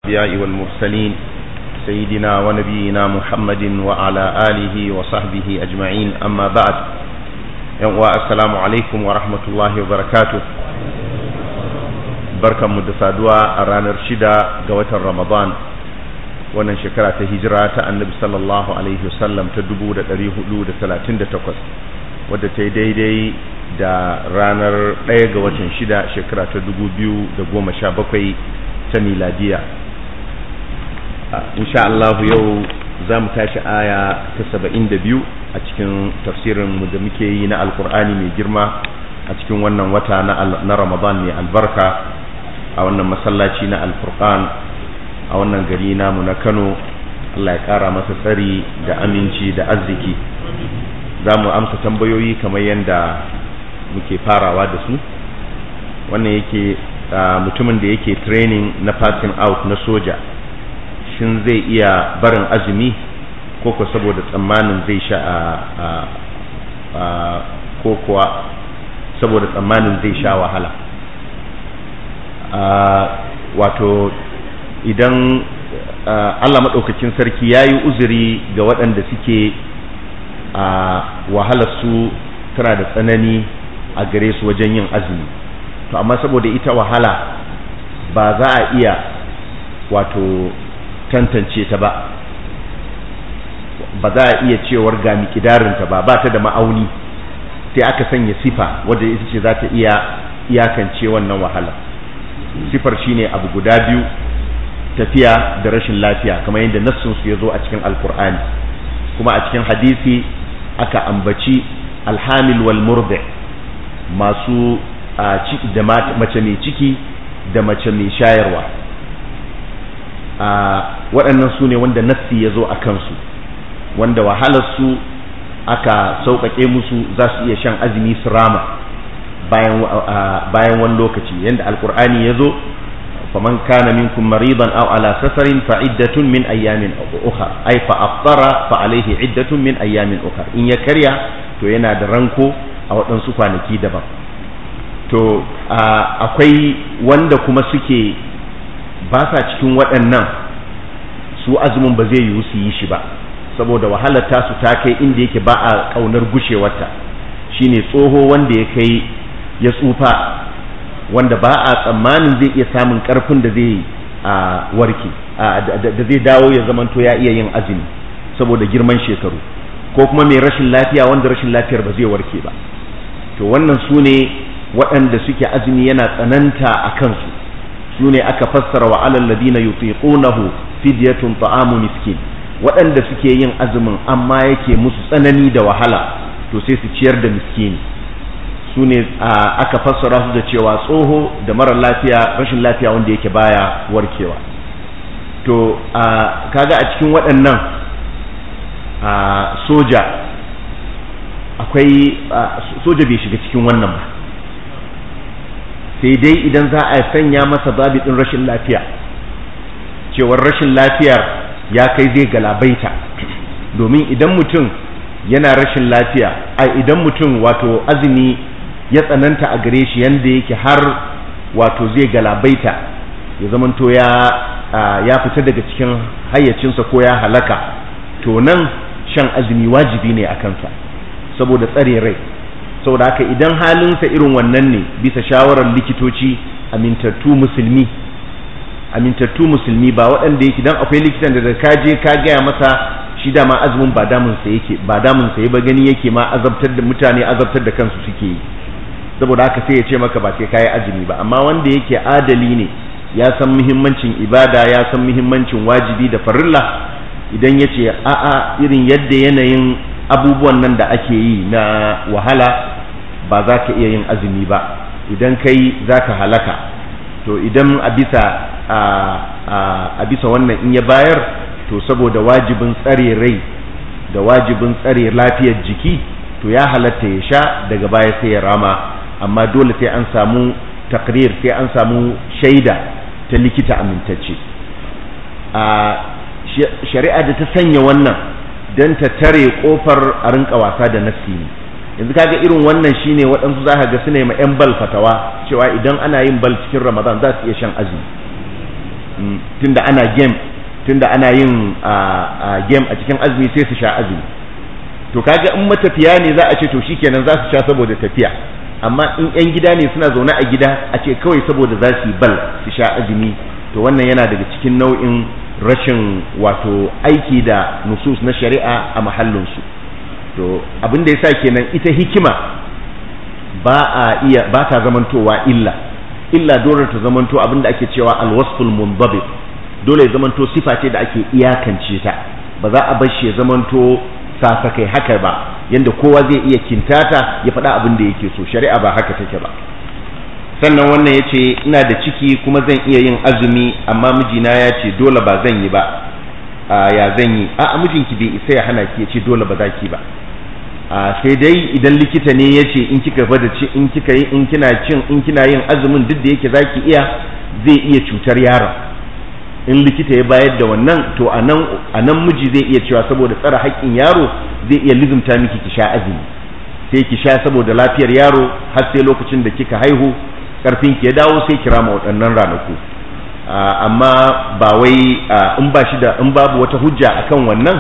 الأنبياء والمرسلين سيدنا ونبينا محمد وعلى آله وصحبه أجمعين أما بعد السلام عليكم ورحمة الله وبركاته بركة مدسادوا أرانا رشدا قوة رمضان wannan shekara ta hijira ta annabi sallallahu alaihi wasallam ta dubu da ɗari hudu da talatin da takwas wadda ta yi daidai da ranar ɗaya ga watan shida shekara ta dubu biyu da goma sha bakwai ta miladiya insha Allah yau za mu tashi aya ta saba'in da biyu a cikin tafsirinmu da muke yi na alkur'ani mai girma a cikin wannan wata na ramadan mai albarka a wannan masallaci na alfurqan a wannan gari namu na kano Allah ya kara masa tsari da aminci da arziki za mu amsa tambayoyi kamar yadda muke farawa da su wannan yake mutumin da yake training na passing out na soja shin zai iya barin azumi ko ko saboda tsammanin zai sha a ko kuwa saboda tsammanin zai sha wahala wato idan Allah maɗaukakin sarki ya yi uzuri ga waɗanda suke a wahalarsu tana da tsanani a gare su wajen yin azumi to amma saboda ita wahala ba za a iya wato tantance ta ba ba za a iya cewar ga mikidarinta ba ba ta da ma'auni sai aka sanya sifa wadda ita ce za ta iya iyakance wannan wahala sifar shine abu guda biyu tafiya da rashin lafiya kamar yadda nassinsu ya zo a cikin alkur'ani kuma a cikin hadisi aka ambaci alhamil wal murdi masu da mace mai ciki da mace mai shayarwa waɗannan su ne wanda nassi ya zo a kansu wanda wahalarsu aka sauƙaƙe musu za su iya shan azumi su rama bayan wani lokaci yadda alkur'ani ya zo faman kana minkum maridan aw ala safarin fa iddatun min ayyamin ukhra ay fa aftara fa alayhi iddatun min ayyamin ukhra in ya karya to yana da ranko a waɗansu kwanaki daban to akwai wanda kuma suke ba sa cikin waɗannan su azumin ba zai yiwu su yi shi ba saboda wahalar tasu ta kai inda yake ba a ƙaunar gushewarta shine tsoho wanda ya kai ya tsufa wanda ba a tsammanin zai iya samun ƙarfin da zai warke da zai dawo ya zamanto ya iya yin azumi saboda girman shekaru ko kuma mai rashin lafiya wanda rashin lafiyar ba zai warke ba to wannan su ne waɗanda suke azumi yana tsananta a kansu su ne aka fassara wa alal ladina yutiqunahu fidyatun ta'amu miskin waɗanda suke yin azumin amma yake musu tsanani da wahala to sai su ciyar da miskini su ne aka fassara su da cewa tsoho da mara lafiya rashin lafiya wanda yake baya warkewa to kaga a cikin waɗannan soja akwai soja bai shiga cikin wannan ba sai dai idan za a sanya masa zabiɗin rashin lafiya cewar rashin lafiyar ya kai zai galabaita domin idan mutum yana rashin lafiya a idan mutum wato azumi ya tsananta a gare shi yanda yake har wato zai galabaita ya zamanto ya ya fita daga cikin hayyacinsa ko ya halaka to nan shan azumi wajibi ne a kansa saboda tsare rai saboda haka idan halinsa irin wannan ne bisa shawarar likitoci amintattu musulmi amintattu musulmi ba waɗanda yake dan akwai likitan da ka je ka gaya masa shi dama azumin ba damun sa yake ba damun sa ba gani yake ma azabtar da mutane azabtar da kansu suke yi saboda haka sai ya ce maka ba sai kayi azumi ba amma wanda yake adali ne ya san muhimmancin ibada ya san muhimmancin wajibi da farilla idan ya ce a'a irin yadda yanayin abubuwan nan da ake yi na wahala ba za ka iya yin azumi ba idan kai za ka halaka to idan a bisa a bisa wannan in ya bayar to saboda wajibin tsare rai da wajibin tsare lafiyar jiki to ya halatta ya sha daga baya sai ya rama amma dole sai an samu takrir sai an samu shaida ta likita amintacce a shari'a da ta sanya wannan don ta tare kofar a rinka wasa da nassi ne yanzu kaga irin wannan shine waɗansu za ka ga suna yi ma 'yan bal fatawa cewa idan ana yin bal cikin ramadan za su iya shan azumi tunda ana game tunda ana yin game a cikin azumi sai su sha azumi to kaga in matafiya ne za a ce to shikenan za su sha saboda tafiya amma in yan gida ne suna zaune a gida a ce kawai saboda za su yi bal su sha azumi to wannan yana daga cikin nau'in rashin wato aiki da nusus na shari'a a mahallinsu to abin da yasa kenan ita hikima ba a iya ba ta zamantowa illa illa dole ta zamanto abin da ake cewa alwasful munzabit dole ya zamanto sifa ce da ake iyakance ta ba za a bar shi ya zamanto sasakai haka ba yanda kowa zai iya kintata ya faɗa abin da yake so shari'a ba haka take ba sannan wannan ya ce ina da ciki kuma zan iya yin azumi amma mijina ya ce dole ba zan yi ba ya zan yi a mijinki bai isa ya hana ki ya ce dole ba za ki ba sai dai idan likita ne ya ce in kika bada ci in kika yi in kina cin in kina yin azumin duk da yake zaki iya zai iya cutar yaron in likita ya bayar da wannan to a nan miji zai iya cewa saboda tsara haƙƙin yaro zai iya lizumta miki ki sha azumi sai ki sha saboda lafiyar yaro har sai lokacin da kika haihu karfin ki ya dawo sai kira ma waɗannan ranaku amma ba wai in ba shi da in babu wata hujja akan wannan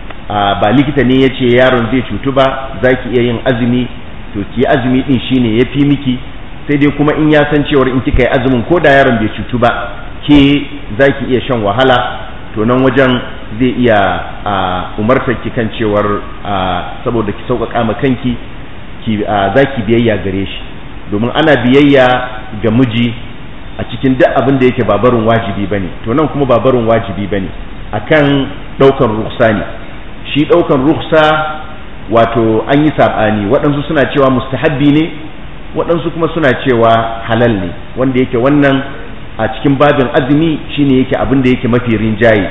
ba likita ne ya ce yaron zai cutu ba za ki iya yin azumi to ki azumi din shine ya fi miki sai dai kuma in ya san cewar in kika yi azumin ko da yaron bai cutu ba ke za ki iya shan wahala to nan wajen zai iya umartar ki kan cewar saboda ki sauƙaƙa ma kanki za ki biyayya gare shi domin ana biyayya ga miji a cikin duk abin da yake babarin wajibi bane to nan kuma babarin wajibi bane akan ɗaukan ruksa ne shi ɗaukan ruksa wato an yi saɓani waɗansu suna cewa mustahabbi ne waɗansu kuma suna cewa halal ne wanda yake wannan a cikin babin azumi shine yake abin da yake mafi rinjaye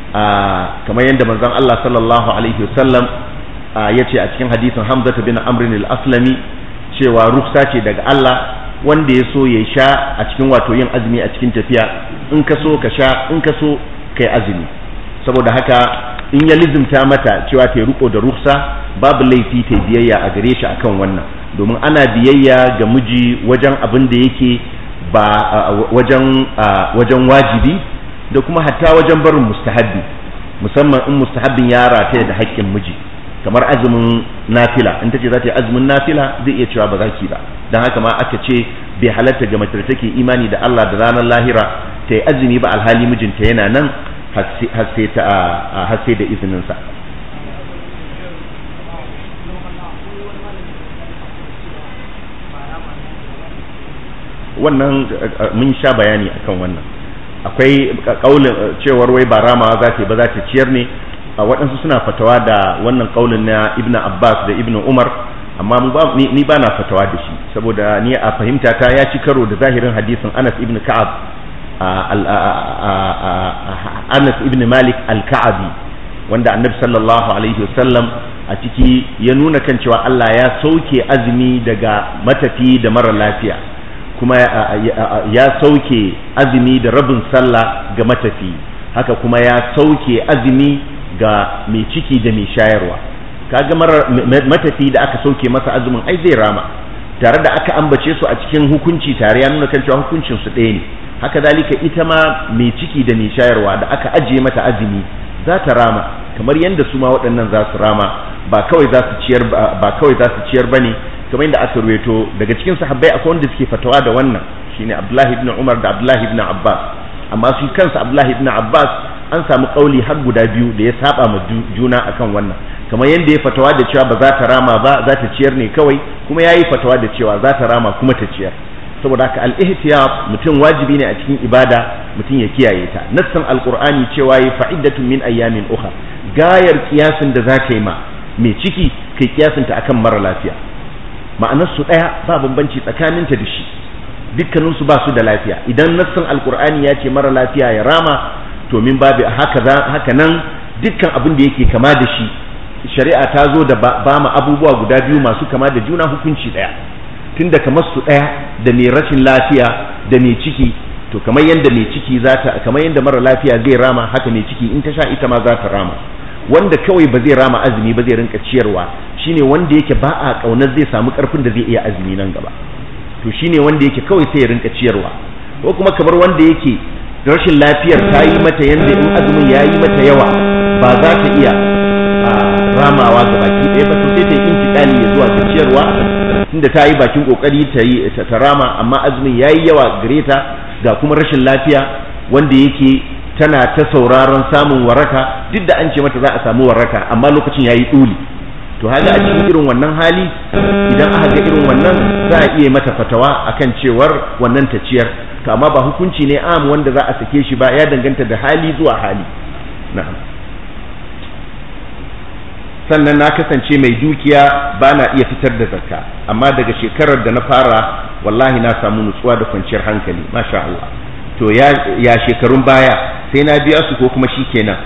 kamar yadda manzon Allah sallallahu alaihi wasallam ya ce a cikin hadisin Hamza bin Amr al-Aslami cewa ruksa ce daga Allah wanda ya so ya sha a cikin wato yin azumi a cikin tafiya in ka so ka sha in ka so kai azumi saboda haka in ya lizimta mata cewa ta riko da ruksa babu laifi ta biyayya a gare shi akan wannan domin ana biyayya ga miji wajen abin da yake ba wajen wajen wajibi da kuma hatta wajen barin mustahabbi musamman in mustahabbin ya rataya da haƙƙin miji kamar azumin nafila in ta ce za ta yi azumin nafila zai iya cewa ba za ki ba don haka ma aka ce bai halatta ga mace da take imani da Allah da ranar lahira ta yi azumi ba alhali mijinta yana nan har sai da izininsa wannan mun sha bayani akan wannan akwai kaulin cewar wai ba ramawa za ta ba za ta ciyar ne waɗansu suna fatawa da wannan kaulin na ibn abbas da ibn umar amma ni ba na fatawa da shi saboda ni a fahimta ta ya ci karo da zahirin hadisin anas ibn ka'ab anas ibn malik al-ka'abi wanda annabi sallallahu alaihi wasallam a ciki ya nuna kan cewa Allah ya sauke azumi daga matafi da mara lafiya kuma ya sauke azumi da rabin sallah ga matafi haka kuma ya sauke azumi ga mai ciki da mai shayarwa kaga matafi da aka sauke masa azumin ai zai rama tare da aka ambace su a cikin hukunci tare ya nuna kan cewa hukuncin su ɗaya ne haka dalika ita ma mai ciki da mai shayarwa da aka ajiye mata azumi za ta rama kamar yadda su ma waɗannan za su rama ba kawai za su ciyar ba kawai za su ciyar bane kamar yadda aka ruwaito daga cikin sahabbai akwai wanda suke fatawa da wannan shine Abdullahi ibn Umar da Abdullahi ibn Abbas amma shi kansa Abdullahi ibn Abbas an samu kauli har guda biyu da ya saba ma juna akan wannan kamar yadda ya fatawa da cewa ba za ta rama ba za ta ciyar ne kawai kuma yayi fatawa da cewa za ta rama kuma ta ciyar saboda haka al-ihtiyat mutum wajibi ne a cikin ibada mutum ya kiyaye ta nassan alqur'ani cewa yi fa'iddatun min ayyamin ukhra gayar kiyasin da zaka yi ma mai ciki kai kiyasin ta akan mara lafiya ma'anar su daya ba bambanci tsakaninta da shi dukkanin su ba su da lafiya idan nassan alqur'ani ya ce mara lafiya ya rama to min babu haka haka nan dukkan abin da yake kama da shi shari'a ta zo da ba ma abubuwa guda biyu masu kama da juna hukunci daya tunda kamar su daya da mai rashin lafiya da mai ciki to kamar yadda mai ciki za ta kamar yadda mara lafiya zai rama haka mai ciki in ta sha ita ma za ta rama wanda kawai ba zai rama azumi ba zai rinka ciyarwa shine wanda yake ba a kaunar zai samu karfin da zai iya azumi nan gaba to shine wanda yake kawai sai ya rinka ciyarwa ko kuma kamar wanda yake rashin lafiyar ta yi mata yanda in azumin ya yi mata yawa ba za ta iya ramawa ga baki ɗaya ba to sai ta yi intikali ya zuwa ga ciyarwa tunda ta yi bakin kokari ta yi ta rama amma azumin ya yi yawa gare ta ga kuma rashin lafiya wanda yake tana ta sauraron samun waraka duk da an ce mata za a samu waraka amma lokacin ya yi ɗuli to haka a cikin irin wannan hali idan aka ga irin wannan za a iya mata fatawa akan cewar wannan ta ciyar to amma ba hukunci ne am wanda za a sake shi ba ya danganta da hali zuwa hali na'am sannan na kasance mai dukiya ba na iya fitar da zakka amma daga shekarar da na fara wallahi na samu nutsuwa da kwanciyar hankali masha Allah to ya, ya shekarun baya sai na biya su ko kuma shi kenan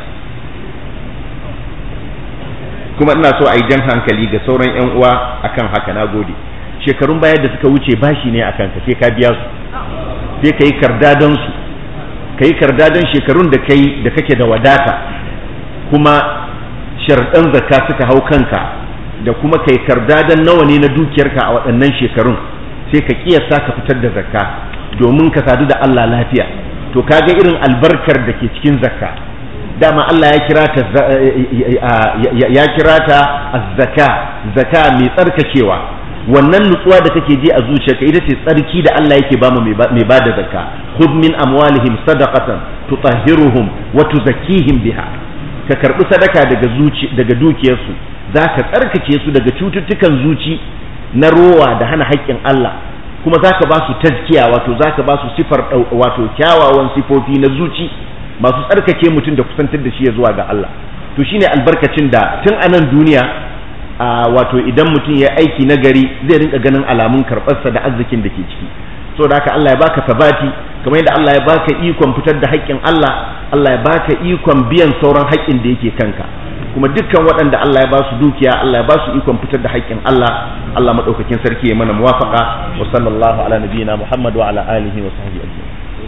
kuma ina so a yi jan hankali ga sauran 'yan uwa akan haka na gode shekarun baya da suka wuce bashi ne akan ka sai ka biya su sai ka yi kardadan su ka yi kardadan shekarun da kai da kake da wadata kuma sharɗan zakka suka hau kanka da kuma kai kardadan nawa ne na dukiyarka a waɗannan shekarun sai ka kiyasta ka fitar da zakka domin ka sadu da Allah lafiya to kaga irin albarkar da ke cikin zakka dama Allah ya kira ta ya kira ta az-zaka zaka mai tsarkakewa wannan nutsuwa da kake ji a zuciyarka ita ce tsarki da Allah yake bamu mai bada zakka khudh min amwalihim sadaqatan tutahhiruhum wa tuzakkihim biha ka karbi sadaka daga zuci daga dukiyarsu zaka tsarkake su daga cututtukan zuci na rowa da hana haƙƙin Allah kuma zaka ba su tazkiya wato zaka ba su sifar wato kyawawan sifofi na zuci masu tsarkake mutum da kusantar da shi ya zuwa ga Allah to shine albarkacin da tun a nan duniya a wato idan mutum ya aiki na gari zai rinka ganin alamun karɓarsa da arzikin da ke ciki so da haka Allah ya baka sabati kamar yadda Allah ya baka ikon fitar da haƙƙin Allah Allah ya baka ikon biyan sauran haƙƙin da yake kanka kuma dukkan waɗanda Allah ya ba su dukiya Allah ya ba su ikon fitar da haƙƙin Allah Allah madaukakin sarki ya mana muwafaqa wa sallallahu ala nabiyyina Muhammad wa ala alihi wa sahbihi ajma'in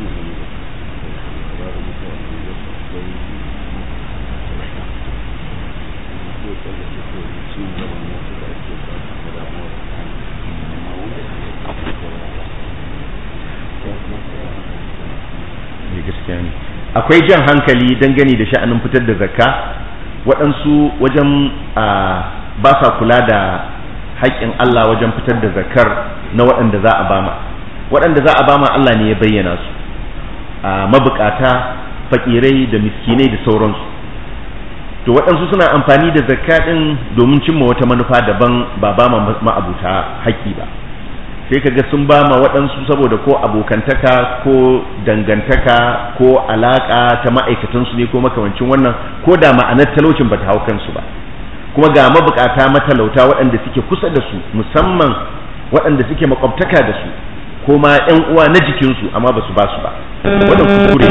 gaskiya ne akwai jan hankali dangane da sha'anin fitar da zakka waɗansu wajen ba sa kula da haƙƙin Allah wajen fitar da zakkar na waɗanda za a bama waɗanda za a bama Allah ne ya bayyana su mabukata fakirai da miskinai da sauransu to waɗansu suna amfani da zakka ɗin domin cimma wata manufa daban ba ba ma'abuta haƙƙi ba sai kaga sun ba ma waɗansu saboda ko abokantaka ko dangantaka ko alaƙa ta ma'aikatansu ne ko makamancin wannan ko da ma'anar talaucin ba ta hau kansu ba kuma ga mabukata matalauta waɗanda suke kusa da su musamman waɗanda suke makwabtaka da su ko ma ƴan uwa na jikinsu amma ba su ba su ba wannan kuskure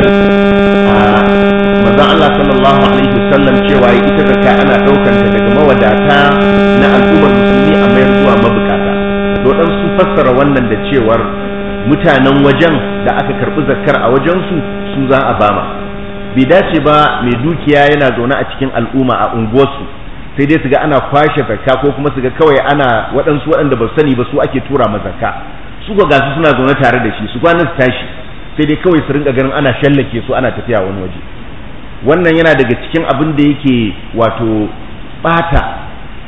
manzon Allah sallallahu alaihi wasallam cewa ita zakka ana ɗaukanta daga mawadata na al'ummar musulmi a mayar zuwa mabukata dodan sun fassara wannan da cewar mutanen wajen da aka karɓi zakkar a wajensu su za a bama bai dace ba mai dukiya yana zaune a cikin al'umma a unguwarsu sai dai su ga ana kwashe zakka ko kuma su ga kawai ana waɗansu waɗanda ba su sani ba su ake tura ma zakka su ga gasu suna zaune tare da shi su kwanan su tashi sai dai kawai su rinka ganin ana shallake su ana tafiya wani waje wannan yana daga cikin abin da yake wato bata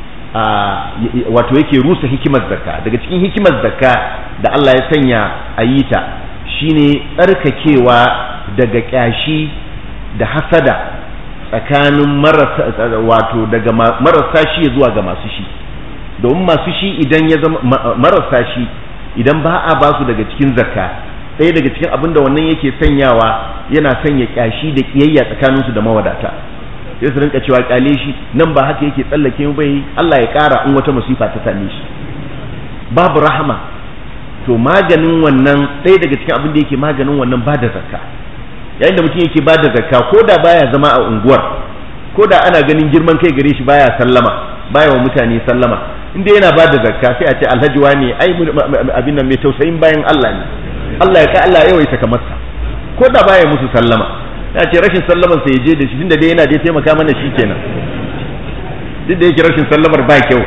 wato yake rusa hikimar zakka daga cikin hikimar zakka da Allah ya sanya a yi ta shine tsarkakewa daga kyashi da hasada tsakanin marasa wato daga marasa shi zuwa ga masu shi domin masu shi idan ya zama marasa shi idan ba a ba su daga cikin zakka ɗaya daga cikin abin da wannan yake sanyawa yana sanya kyashi da kiyayya tsakaninsu da mawadata sai su rinka cewa kyale shi nan ba haka yake tsallake mu bai Allah ya ƙara in wata musifa ta same shi babu rahama to maganin wannan ɗaya daga cikin abin da yake maganin wannan ba da zakka yayin da mutum yake ba da zakka ko da baya zama a unguwar ko da ana ganin girman kai gare shi baya sallama baya wa mutane sallama inda yana ba da zakka sai a ce alhaji wani ai abin nan mai tausayin bayan Allah ne Allah ya ka Allah ya yawaita kamar sa ko da baya musu sallama ya ce rashin sallaman sa ya je da shi tunda dai yana dai taimaka mana shi kenan duk da yake rashin sallamar ba kyau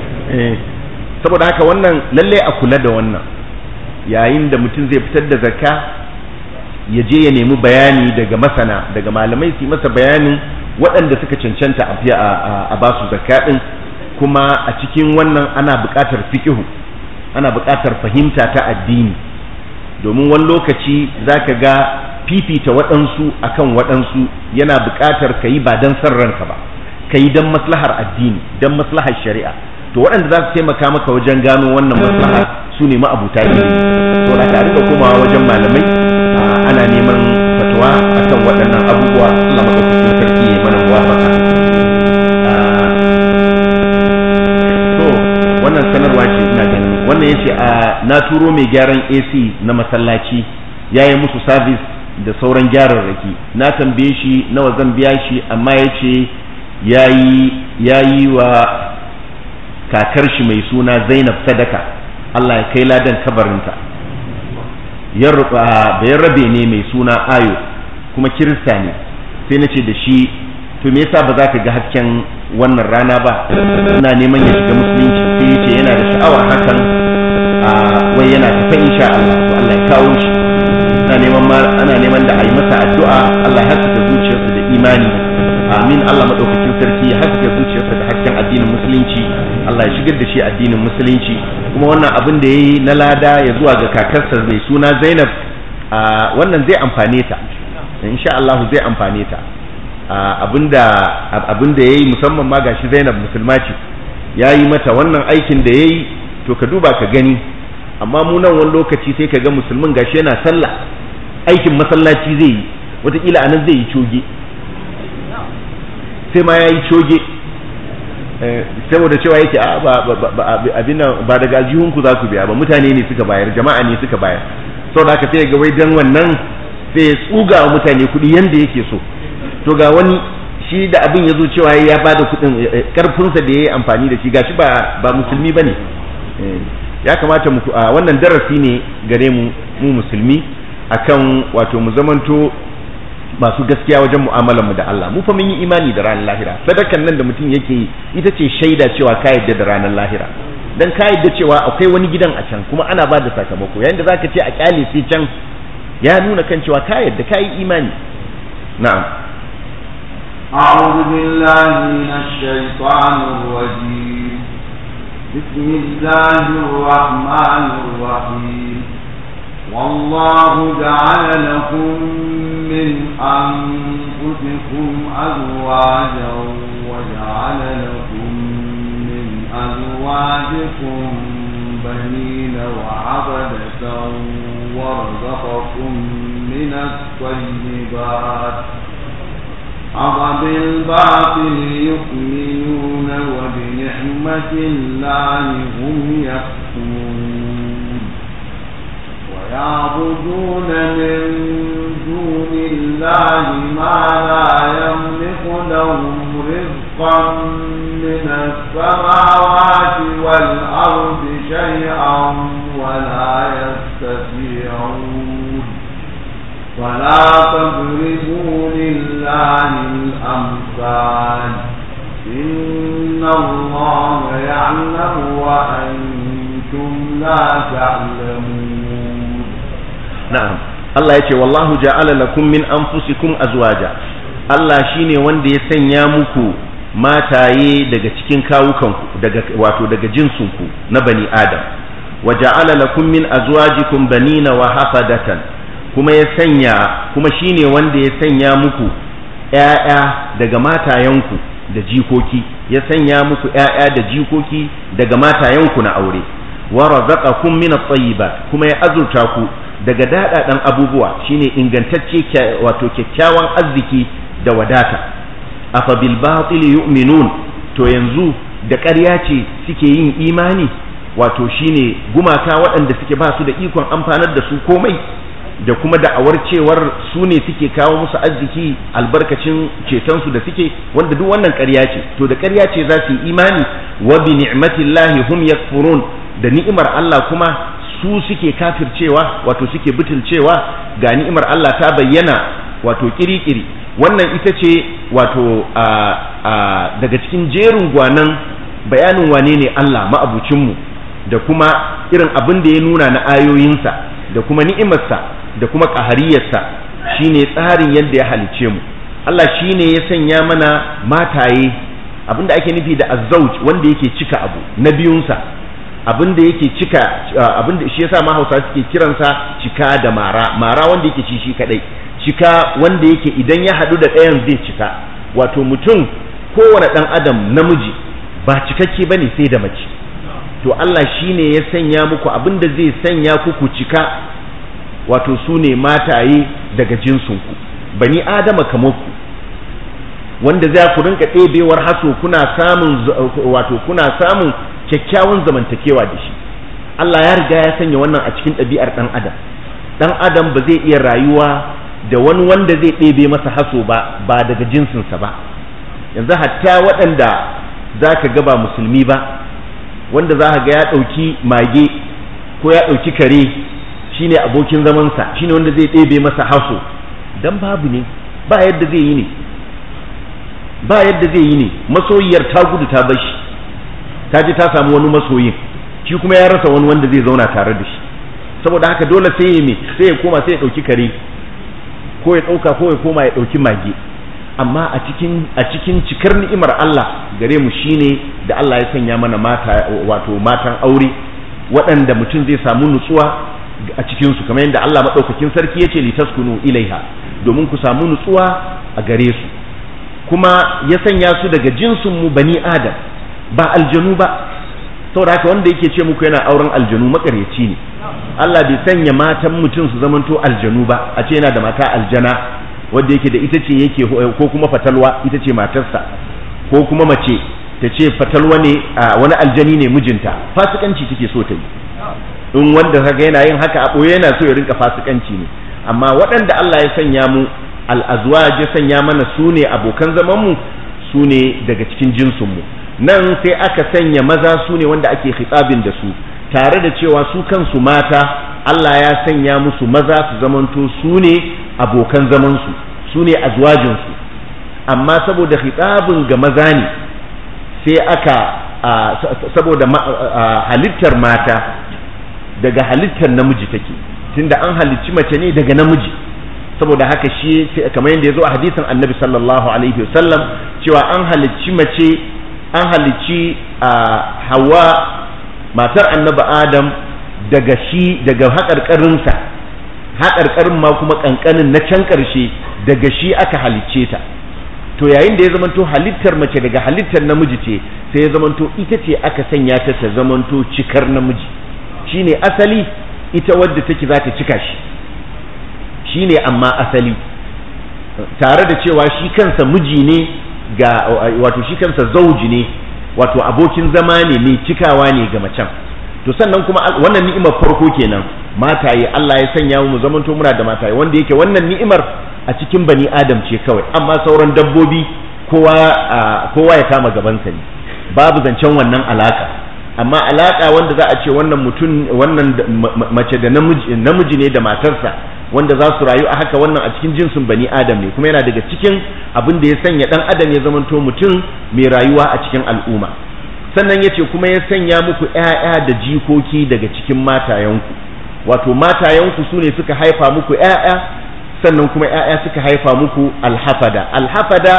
saboda haka wannan lalle a kula da wannan yayin da mutum zai fitar da zakka ya je ya nemi bayani daga masana daga malamai su masa bayanin waɗanda suka cancanta a ba su zakka ɗin kuma a cikin wannan ana buƙatar fikihu ana buƙatar fahimta ta addini domin wani lokaci za ka ga fifita waɗansu akan waɗansu yana buƙatar ka yi ba don son ranka ba ka yi don maslahar addini don maslahar shari'a to waɗanda za su taimaka maka wajen gano wannan maslaha su ne ma'abuta ilimi to da ka rika komawa wajen malamai ana neman fatawa akan waɗannan abubuwa Allah madaukakin sarki ya mana muwafaka to wannan sanarwa ce ina ganin wannan yace a na turo mai gyaran AC na masallaci yayi musu service da sauran gyararraki na tambaye shi nawa zan biya shi amma yace yayi yayi wa kakar shi mai suna Zainab sadaka Allah ya kai ladan kabarinta bayan rabe ne mai suna ayo kuma kirista ne sai na ce da shi to me yasa ba za ka ga hasken wannan rana ba ina neman ya shiga musulunci sai ya ce yana da sha'awar hakan wai yana tafa insha Allah to Allah ya kawo shi ana neman ana neman da a yi masa addu'a Allah ya haskaka zuciyarsa da imani amin Allah madaukakin sarki ya haskaka zuciyarsa da hasken addinin musulunci Allah ya shigar da shi addinin musulunci kuma wannan abin da yayi na lada ya zuwa ga kakarsa mai suna Zainab wannan zai amfane ta insha Allah zai amfane ta abinda abinda yayi musamman ma gashi Zainab musulma ce yayi mata wannan aikin da yayi to ka duba ka gani amma mu nan wani lokaci sai ka ga musulmin gashi yana sallah aikin masallaci zai yi wataƙila anan zai yi coge sai ma ya yi coge saboda cewa yake a abin nan ba daga aljihunku za ku biya ba mutane ne suka bayar jama'a ne suka bayar saboda haka sai ga wai dan wannan sai ya tsuga wa mutane kuɗi yanda yake so to ga wani shi da abin ya zo cewa ya ba da kuɗin karfinsa da ya yi amfani da shi gashi ba ba musulmi ba ne ya kamata mu wannan darasi ne gare mu mu musulmi akan wato mu zamanto masu gaskiya wajen mu'amalar mu da Allah mu fa mun yi imani da ranar lahira sadakan nan da mutum yake yi ita ce shaida cewa ka yadda da ranar lahira dan ka yadda cewa akwai wani gidan a can kuma ana ba da sakamako yayin da zaka ce a kyale sai can ya nuna kan cewa ka yadda ka yi imani na'am أعوذ بالله من الشيطان الرجيم بسم الله الرحمن الرحيم والله جعل لكم من أنفسكم أزواجا وجعل لكم من أزواجكم بنين وعبدة ورزقكم من الطيبات أفبالباطل يؤمنون وبنعمة الله هم يكفرون ويعبدون من دون الله ما لا يملك لهم رزقا من السماوات والأرض شيئا ولا يستطيعون ولا تضربوا لله الأمثال إن الله يعلم وأنتم لا تعلمون na'am Allah ya ce wallahu ja'ala lakum min anfusikum azwaja Allah shine wanda ya sanya muku mataye daga cikin kawukanku daga wato daga jinsinku na bani adam wa ja'ala lakum min azwajikum banina wa hafadatan kuma ya sanya kuma shine wanda ya sanya muku ƴaƴa daga matayenku da jikoki ya sanya muku ƴaƴa da jikoki daga matayenku na aure wa razaqakum min at-tayyibat kuma ya azurta ku daga daɗaɗan abubuwa shine ingantacce wato kyakkyawan arziki da wadata afa bil batil yu'minun to yanzu da ƙarya ce suke yin imani wato shine gumaka waɗanda suke ba su da ikon amfanar da su komai da kuma da'awar cewar su ne suke kawo musu arziki albarkacin cetonsu da suke wanda duk wannan ƙarya ce to da ƙarya ce za su yi imani wa bi ni'matillahi hum yakfurun da ni'imar Allah kuma su suke kafircewa wato suke butulcewa ga ni'imar Allah ta bayyana wato kirikiri wannan ita ce wato daga cikin jerin gwanan bayanin wane ne Allah ma'abucinmu da kuma irin abin da ya nuna na ayoyinsa da kuma ni'imarsa da kuma ƙahariyarsa shine tsarin yadda ya halice mu Allah shine ya sanya mana mataye abinda ake nufi da azzauj wanda yake cika abu na biyunsa abinda yake cika abinda shi yasa ma Hausa suke kiransa cika da mara mara wanda yake ci shi kadai cika wanda yake idan ya hadu da ɗayan zai cika wato mutum kowane ɗan adam namiji ba cikakke bane sai da mace to Allah shine ya sanya muku abinda zai sanya ku ku cika wato su ne mataye daga jinsinku bani adama kamar ku wanda za ku rinka ɗebewar haso kuna samun wato kuna samun kyakkyawan zamantakewa da shi Allah ya riga ya sanya wannan a cikin ɗabi'ar ɗan adam ɗan adam ba zai iya rayuwa da wani wanda zai ɗebe masa haso ba ba daga jinsinsa ba yanzu hatta waɗanda za ka ga ba musulmi ba wanda za ka ga ya ɗauki mage ko ya ɗauki kare shine abokin zamansa shine wanda zai ɗebe masa haso dan babu ne ba yadda zai yi ne ba yadda zai yi ne masoyiyar ta gudu ta bar shi ta ji ta samu wani masoyin shi kuma ya rasa wani wanda zai zauna tare da shi saboda haka dole sai ya me sai ya koma sai ya ɗauki kare ko ya ɗauka ko ya koma ya ɗauki mage amma a cikin a cikin cikar ni'imar Allah gare mu shine da Allah ya sanya mana mata wato matan aure waɗanda mutum zai samu nutsuwa a cikinsu kamar yadda Allah maɗaukakin sarki ya ce litaskunu ilaiha domin ku samu nutsuwa a gare su kuma ya sanya su daga jinsin mu bani adam ba aljanu ba saboda haka wanda yake ce muku yana auren aljanu makaryaci ne Allah bai sanya matan mutum su zamanto aljanu ba a ce yana da mata aljana wanda yake da ita ce yake ko kuma fatalwa ita ce matarsa ko kuma mace ta ce fatalwa ne wani aljani ne mijinta fasikanci take so ta yi in wanda kaga yana yin haka a ɓoye yana so ya rinka fasikanci ne amma waɗanda Allah ya sanya mu al'azwaj ya sanya mana su ne abokan zaman mu su ne daga cikin jinsin mu nan sai aka sanya maza su ne wanda ake hitsabin da su tare da cewa su kansu mata Allah ya sanya musu maza su zamanto su ne abokan zaman su su ne azwajin su amma saboda hitsabin ga maza ne sai aka saboda halittar mata daga halittar namiji take tunda an halicci mace ne daga namiji saboda haka shi kamar yadda ya zo a hadisin annabi sallallahu alaihi wasallam cewa an halicci mace an halicci hawa matar annabi adam daga shi daga haƙarƙarinsa haƙarƙarin ma kuma ƙanƙanin na can ƙarshe daga shi aka halicce ta to yayin da ya zamanto halittar mace daga halittar namiji ce sai ya zamanto ita ce aka sanya ta ta zamanto cikar namiji shine asali ita wadda take za ta cika shi shine amma asali tare da cewa shi kansa miji ne ga wato shi kansa zauji ne wato abokin zama ne mai cikawa ne ga macen to sannan kuma wannan ni'imar farko kenan mataye Allah ya sanya mu zamanto muna da mataye wanda yake wannan ni'imar a cikin bani adam ce kawai amma sauran dabbobi kowa kowa ya kama gabansa ne babu zancen wannan alaka amma alaka wanda za a ce wannan mutum wannan mace da namiji namiji ne da matarsa wanda za su rayu a haka wannan a cikin jinsin bani adam ne kuma yana daga cikin abin da ya sanya dan adam ya zamanto mutum mai rayuwa a cikin al'umma sannan ya ce kuma ya sanya muku ‘ya'ya da jikoki daga cikin matayenku wato matayenku su ne suka haifa muku ‘ya'ya sannan kuma ‘ya'ya suka haifa muku alhafada alhafada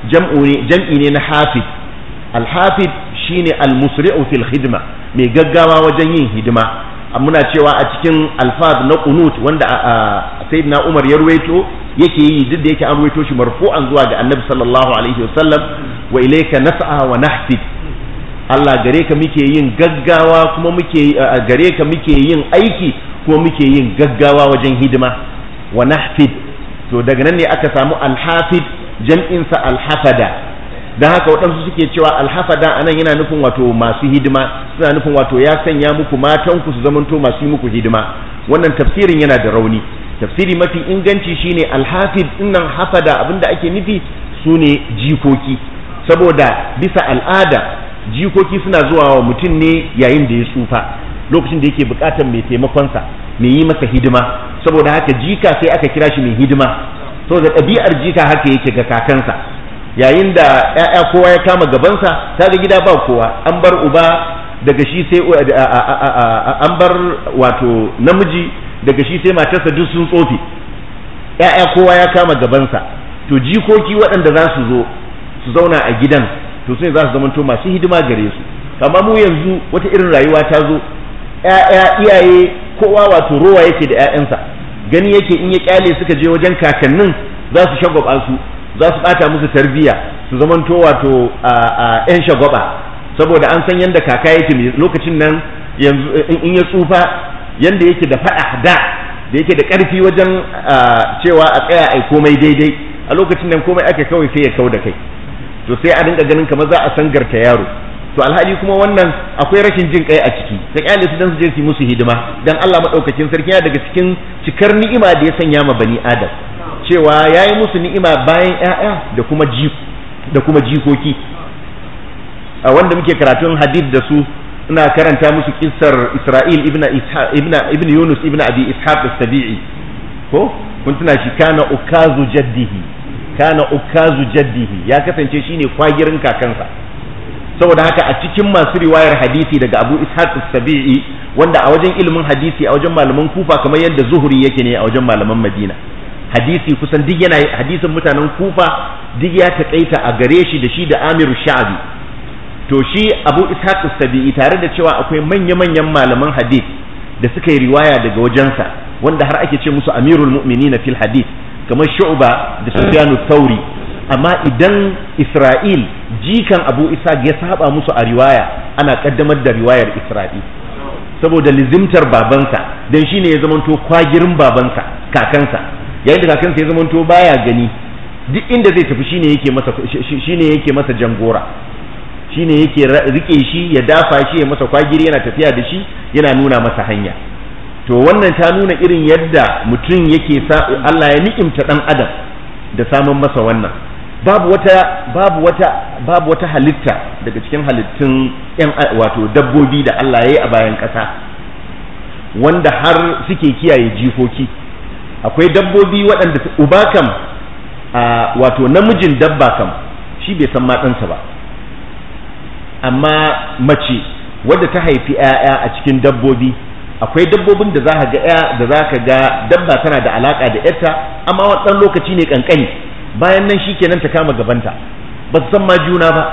jam'i ne na hafid alhafid shine almusri'u fil hidima mai gaggawa wajen yin hidima muna cewa a cikin alfaz na qunut wanda sayyidina Umar ya ruwaito yake yi duk da yake an ruwaito shi marfu'an zuwa ga Annabi sallallahu alaihi wasallam wa ilayka nas'a wa nahfid Allah gare ka muke yin gaggawa kuma muke gare ka muke yin aiki kuma muke yin gaggawa wajen hidima wa nahfid to daga nan ne aka samu alhafid jam'insa alhafada don haka waɗansu suke cewa alhafada a nan yana nufin wato masu hidima suna nufin wato ya sanya muku matanku su zamanto masu yi muku hidima wannan tafsirin yana da rauni tafsiri mafi inganci shine alhafid dinnan hafada abinda ake nufi su ne jikoki saboda bisa al'ada jikoki suna zuwa wa mutum ne yayin da ya tsufa lokacin da yake bukatar mai taimakonsa mai yi masa hidima saboda haka jika sai aka kira shi mai hidima saboda ɗabi'ar jika haka yake ga kakansa yayin da ‘ya'ya kowa ya kama gabansa ta ga gida ba kowa an bar uba daga shi sai an bar wato namiji daga shi sai matarsa duk sun tsofe ƴaƴa kowa ya kama gabansa to jikoki waɗanda za su zo su zauna a gidan to sai za su zamanto masu hidima gare su amma mu yanzu wata irin rayuwa ta zo ƴaƴa iyaye kowa wato rowa yake da ƴaƴansa gani yake in ya kyale suka je wajen kakannin za su shagwaba su za su bata musu tarbiyya su zamanto wato a ƴan shagwaba saboda an san yadda kaka yake lokacin nan yanzu in ya tsufa yanda yake da faɗa da da yake da ƙarfi wajen cewa a tsaya ai komai daidai a lokacin nan komai aka kawai sai ya kau da kai to sai a dinga ganin kamar za a sangarta yaro to alhali kuma wannan akwai rashin jin kai a ciki ta kyale su dan su je su musu hidima dan Allah madaukakin sarki ya daga cikin cikar ni'ima da ya sanya ma bani adam cewa yayi musu ni'ima bayan ƴaƴa da kuma ji da kuma jikoki a wanda muke karatun hadith da su ina karanta musu kissar Isra'il ibn ibn ibn Yunus ibn Abi Ishaq as-Sabi'i ko kun tuna shi kana ukazu jaddihi kana ukazu jaddihi ya kasance shine kwagirin kakansa saboda haka a cikin masu riwayar hadisi daga Abu Ishaq as-Sabi'i wanda a wajen ilimin hadisi a wajen malaman Kufa kamar yadda Zuhri yake ne a wajen malaman Madina hadisi kusan duk yana hadisin mutanen Kufa duk ya takaita a gare shi da shi da Amir Sha'bi to shi Abu Ishaq as-Sabi'i tare da cewa akwai manya-manyan malaman hadisi da suka yi riwaya daga wajensa wanda har ake ce musu Amirul Mu'minin fil hadith kamar Shu'ba da Sufyan Thauri amma idan Isra'il jikan Abu Ishaq ya saba musu a riwaya ana kaddamar da riwayar Isra'il saboda lizimtar babansa dan shine ya zamanto kwagirin babansa kakansa yayin da kakansa ya zamanto baya gani duk inda zai tafi shine yake masa shine yake masa jangora shine yake rike shi ya dafa shi ya masa kwagiri yana tafiya da shi yana nuna masa hanya to wannan ta nuna irin yadda mutum yake sa Allah ya ni'imta dan adam da samun masa wannan babu wata babu wata babu wata halitta daga cikin halittun yan wato dabbobi da Allah ya yi a bayan ƙasa wanda har suke kiyaye jikoki akwai dabbobi waɗanda uba kam wato namijin dabba kam shi bai san matsansa ba amma mace wadda ta haifi 'ya'ya a cikin dabbobi akwai dabbobin da za ka ga ya da za ka ga dabba tana da alaka da yarta amma wani lokaci ne kankani bayan nan shikenan ta kama gabanta ba su san ma juna ba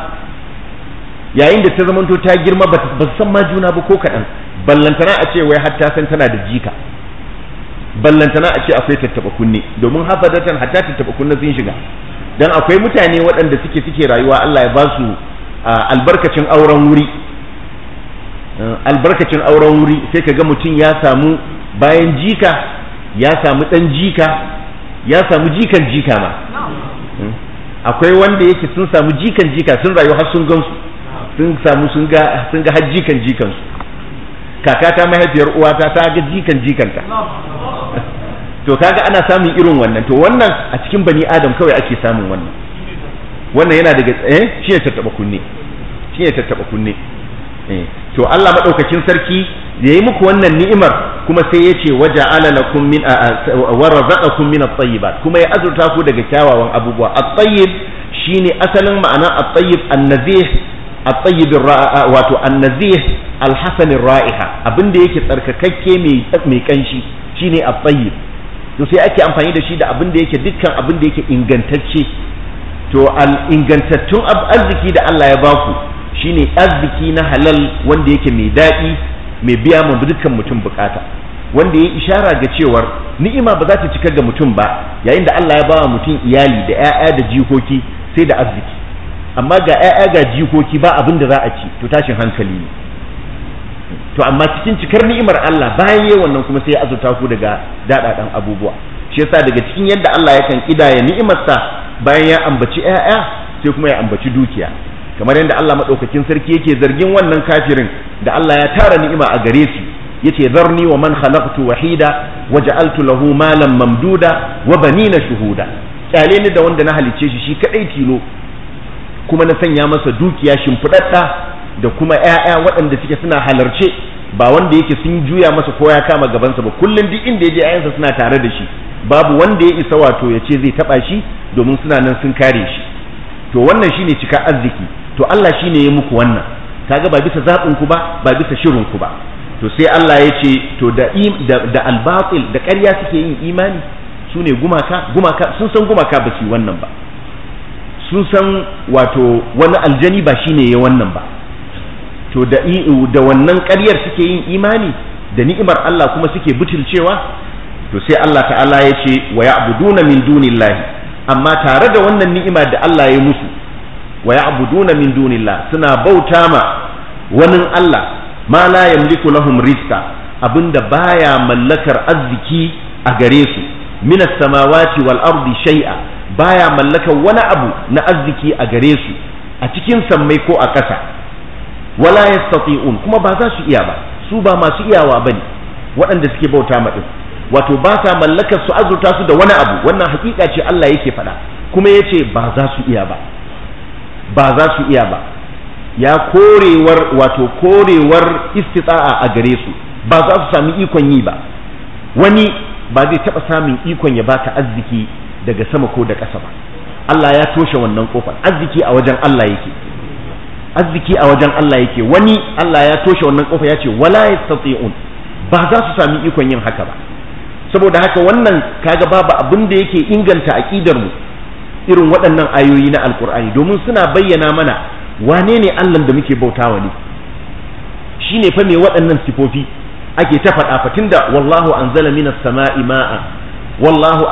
yayin da ta zamanto ta girma ba su san ma juna ba ko kaɗan ballantana a ce wai har ta san tana da jika ballantana a ce akwai tattaba kunne domin hafadatan hatta tattaba kunne sun shiga dan akwai mutane waɗanda suke suke rayuwa Allah ya ba su albarkacin auren wuri albarkacin auren wuri sai ka ga mutum ya samu bayan jika ya samu ɗan jika ya samu jikan jika ma akwai wanda yake sun samu jikan jika sun rayu har sun gansu sun samu sun ga sun ga har jikan jikansu kakata mahaifiyar uwata ta ga jikan jikanta to kaga ana samun irin wannan to wannan a cikin bani adam kawai ake samun wannan wannan yana daga eh shi ne tattaba kunne shi ne tattaba kunne eh to Allah madaukakin sarki da yi muku wannan ni'imar kuma sai ya ce waja ala lakum min wa razaqakum min at-tayyibat kuma ya azurta ku daga kyawawan abubuwa at-tayyib shine asalin ma'ana at-tayyib an-nazih at-tayyib wato an-nazih al-hasan ar-ra'iha abinda yake tsarkakakke mai mai kanshi shine at-tayyib to sai ake amfani da shi da abinda yake dukkan abinda yake ingantacce to al-ingantattun arziki da Allah ya baku shine arziki na halal wanda yake mai daɗi mai biya ma dukkan mutum bukata wanda ya ishara ga cewar ni'ima ba za ta cika ga mutum ba yayin da Allah ya ba mutum iyali da 'ya'ya da jikoki sai da arziki amma ga 'ya'ya ga jikoki ba abin da za a ci to tashin hankali ne to amma cikin cikar ni'imar Allah bayan yayin wannan kuma sai ya azurta ku daga daɗaɗan abubuwa shi yasa daga cikin yadda Allah yakan kidaya ni'imarsa bayan ya ambaci 'ya'ya sai kuma ya ambaci dukiya kamar yadda Allah madaukakin sarki yake zargin wannan kafirin da Allah ya tara ni'ima a gare shi yace zarni wa man khalaqtu wahida waja'altu lahu malan mamduda wa banina shuhuda kyale ni da wanda na halicce shi shi kadai tilo kuma na sanya masa dukiya shimfidadda da kuma ƴaƴa waɗanda suke suna halarce ba wanda yake sun juya masa ko ya kama gabansa ba kullum duk inda ya je ƴaƴansa suna tare da shi babu wanda ya isa wato ya ce zai taba shi domin suna nan sun kare shi to wannan shine cika arziki to Allah shine ya muku wannan kaga ba bisa zaɓin ku ba ba bisa shirin ku ba to sai Allah ya ce to da da albatil da ƙarya suke yin imani su ne gumaka gumaka sun san gumaka ba su yi wannan ba sun san wato wani aljani ba shine ya wannan ba to da da wannan ƙaryar suke yin imani da ni'imar Allah kuma suke butulcewa to sai Allah ta'ala ya ce wa ya'buduna min dunillahi amma tare da wannan ni'ima da Allah ya musu wa ya'buduna min dunillah suna bauta ma wani Allah ma la yamliku lahum rizqa abinda baya mallakar arziki a gare su min samawati wal ardi shay'a baya mallakar wani abu na arziki a gare su a cikin sammai ko a ƙasa wala yastati'un kuma ba za su iya ba su ba masu iyawa bane waɗanda suke bauta ma din wato ba sa mallakar su azurta su da wani abu wannan hakika ce Allah yake faɗa kuma yace ba za su iya ba ba za su iya ba ya korewar wato korewar istita'a a gare su ba za su sami ikon yi ba wani ba zai taɓa samun ikon ya baka arziki daga sama ko da ƙasa ba Allah ya toshe wannan kofar arziki a wajen Allah yake arziki a wajen Allah yake wani Allah ya toshe wannan kofar ya ce wala yastati'un ba za su sami ikon yin haka ba saboda haka wannan kaga babu abin da yake inganta aqidar mu irin waɗannan ayoyi na alkur'ani domin suna bayyana mana wane ne Allah da muke bautawa ne shine fa me waɗannan sifofi ake ta faɗa fatin da wallahu anzala minas sama'i ma'a wallahu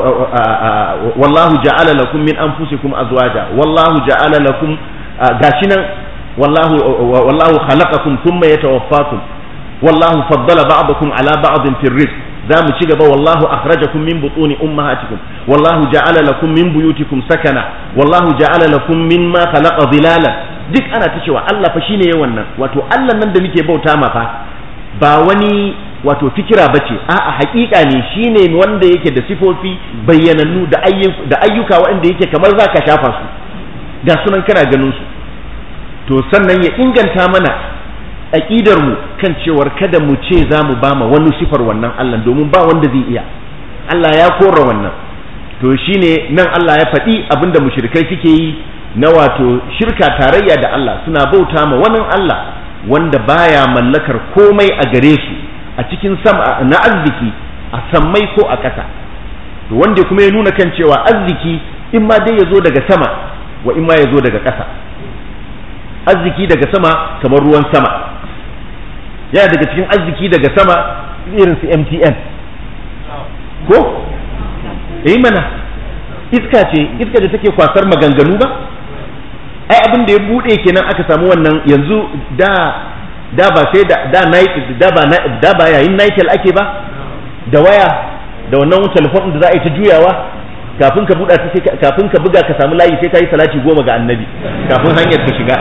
wallahu ja'ala lakum min anfusikum azwaja wallahu ja'ala lakum gashi nan wallahu wallahu khalaqakum thumma yatawaffakum wallahu faddala ba'dakum ala ba'din fi rizq za mu ci gaba wallahu akhrajakum min butuni ummahatikum wallahu ja'ala lakum min buyutikum sakana wallahu ja'ala lakum mimma khalaqa dhilalan duk ana ta cewa Allah fa shine yayin wannan wato Allah nan da muke bauta ma fa ba wani wato fikira bace a'a haƙiƙa ne shine wanda yake da sifofi bayyanannu da ayyuka da ayyuka waɗanda yake kamar zaka shafa su ga sunan kana ganin su to sannan ya inganta mana aƙidar mu kan cewar kada mu ce za mu ba ma wani sifar wannan Allah domin ba wanda zai iya Allah ya kora wannan to shine nan Allah ya faɗi abinda mushrikai suke yi na wato shirka tarayya da Allah suna bauta ma wani Allah wanda baya mallakar komai a gare su a cikin sama na arziki a sammai ko a ƙasa to wanda kuma ya nuna kan cewa arziki in ma dai ya zo daga sama wa in ma ya zo daga ƙasa arziki daga sama kamar ruwan sama yana daga cikin arziki daga sama irin su MTN ko eh mana iska ce iska da take kwasar maganganu ba ai abin da ya bude kenan aka samu wannan yanzu da da ba sai da da da ba da ba yayin Nitel ake ba da waya da wannan telefon da za a yi ta juyawa kafin ka buɗa ta kafin ka buga ka samu layi sai ka yi salati goma ga annabi kafin hanyar ka shiga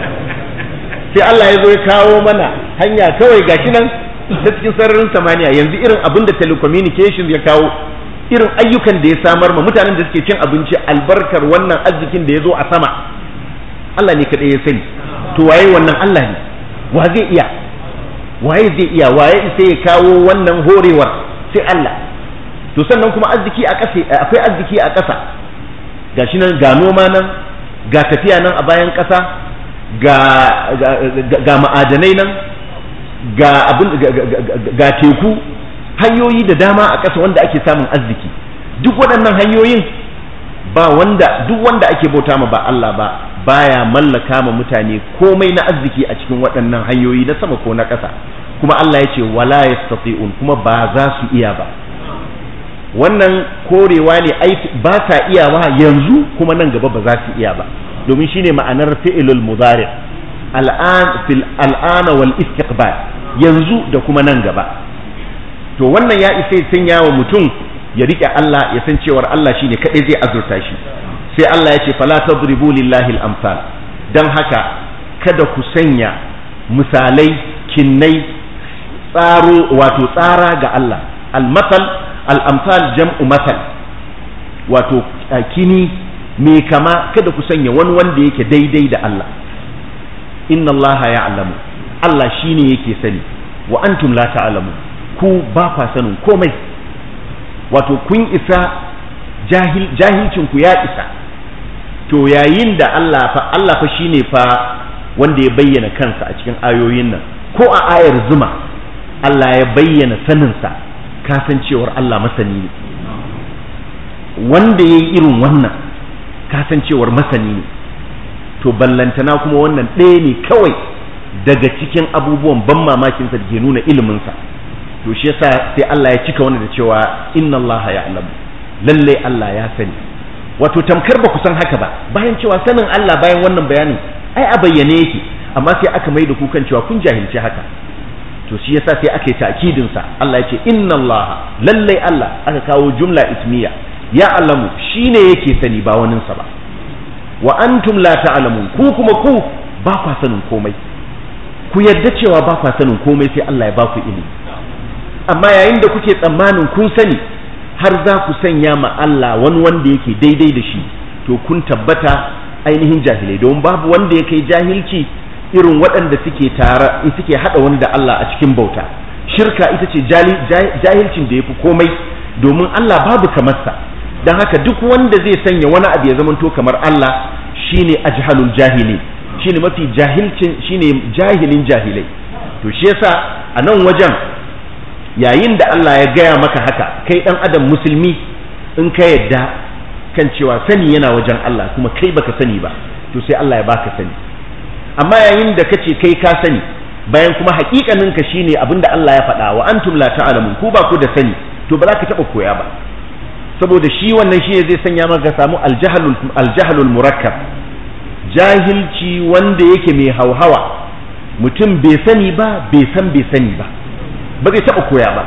sai Allah ya zo ya kawo mana hanya kawai gashi nan ta cikin sararin samaniya yanzu irin abin da telecommunications ya kawo irin ayyukan da ya samar ma mutanen da suke cin abinci albarkar wannan arzikin da ya zo a sama Allah ne kaɗai ya sani to waye wannan Allah ne wa zai iya waye zai iya waye sai ya kawo wannan horewar sai Allah to sannan kuma arziki a ƙasa akwai arziki a ƙasa gashi nan ga noma nan ga tafiya nan a bayan ƙasa ga ga ma'adanai nan ga abin ga teku hanyoyi da dama a ƙasa wanda ake samun arziki duk waɗannan hanyoyin ba wanda duk wanda ake bauta ma ba Allah ba baya mallaka ma mutane komai na arziki a cikin waɗannan hanyoyi na sama ko na ƙasa kuma Allah ya ce wala yastati'un kuma ba za su iya ba wannan korewa ne aiki ba sa iyawa yanzu kuma nan gaba ba za su iya ba domin shine ma'anar fi'ilul mudari al'an fil al'ana wal istiqbal yanzu da kuma nan gaba to wannan ya isa ya sanya wa mutum ya rike Allah ya san cewar Allah shine kadai zai azurta shi sai Allah ya ce fala tadribu lillahi al-amsal dan haka kada ku sanya misalai kinnai tsaro wato tsara ga Allah al-masal al-amsal jam'u masal wato kini mai kama kada ku sanya wani wanda yake daidai da Allah inna Allah ya'lamu Allah shine yake sani wa antum la ta'lamu ku ba kwa sanin komai wato kun isa jahil jahilcin ku ya isa to yayin da Allah fa Allah fa shine fa wanda ya bayyana kansa a cikin ayoyin nan ko a ayar zuma Allah ya bayyana saninsa kasancewar Allah masani ne wanda ya yi irin wannan kasancewar masani ne to ballantana kuma wannan ɗaya ne kawai daga cikin abubuwan ban mamakinsa da ke nuna iliminsa to shi yasa sai Allah ya cika wannan da cewa inna Allah ya alamu lalle Allah ya sani wato tamkar ba ku san haka ba bayan cewa sanin Allah bayan wannan bayanin ai a bayyane yake amma sai aka mai da ku kan cewa kun jahilci haka to shi yasa sai aka yi ta'kidin sa Allah ya ce inna Allah lalle Allah aka kawo jumla ismiya ya alamu shine yake sani ba wanin sa ba wa antum la ta'lamun ku kuma ku ba kwa sanin komai ku yarda cewa ba kwa sanin komai sai Allah ya ba ku ilimi amma yayin da kuke tsammanin kun sani har za ku sanya ma Allah wani wanda yake daidai da shi to kun tabbata ainihin jahilai don babu wanda ya kai jahilci irin waɗanda suke tara suke haɗa wani da Allah a cikin bauta shirka ita ce jahilcin da ya fi komai domin Allah babu kamarsa don haka duk wanda zai sanya wani abu ya zamanto kamar Allah shine ajhalul jahili shine mafi jahilcin shine jahilin jahilai to shi yasa a nan wajen yayin da Allah ya gaya maka haka kai dan adam musulmi in ka yadda kan cewa sani yana wajen Allah kuma kai baka sani ba to sai Allah ya baka sani amma yayin da kace kai ka sani bayan kuma hakikanin ka shine abinda Allah ya faɗa wa antum la ta'lamun ku ba ku da sani to ba za ka taba koya ba saboda shi wannan shi zai sanya maka samu aljahalul aljahalul murakkab jahilci wanda yake mai hauhawa mutum bai sani ba bai san bai sani ba ba zai taɓa koya ba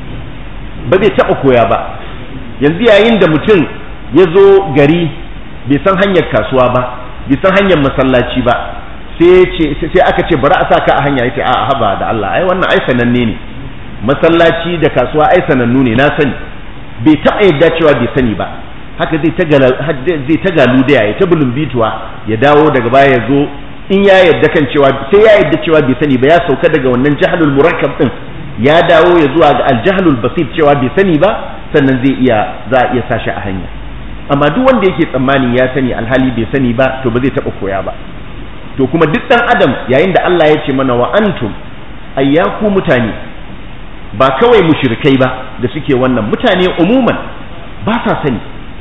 ba zai taɓa koya ba yanzu yayin da mutum ya zo gari bai san hanyar kasuwa ba bai san hanyar masallaci ba sai aka ce bari a sa ka a hanya yace a haba da Allah ai wannan ai sananne ne masallaci da kasuwa ai sanannu ne na sani bai taɓa yadda cewa bai sani ba haka zai ta galu da ya ta bituwa ya dawo daga baya ya zo in ya yadda kan cewa sai ya yadda cewa bai sani ba ya sauka daga wannan jahalul murakkab din ya dawo ya zuwa ga aljahalul basit cewa bai sani ba sannan zai iya za a iya sashi a hanya amma duk wanda yake tsammani ya sani alhali bai sani ba to ba zai taba koya ba to kuma duk dan adam yayin da Allah ya ce mana wa antum ayyaku mutane ba kawai mushrikai ba da suke wannan mutane umuman ba sa sani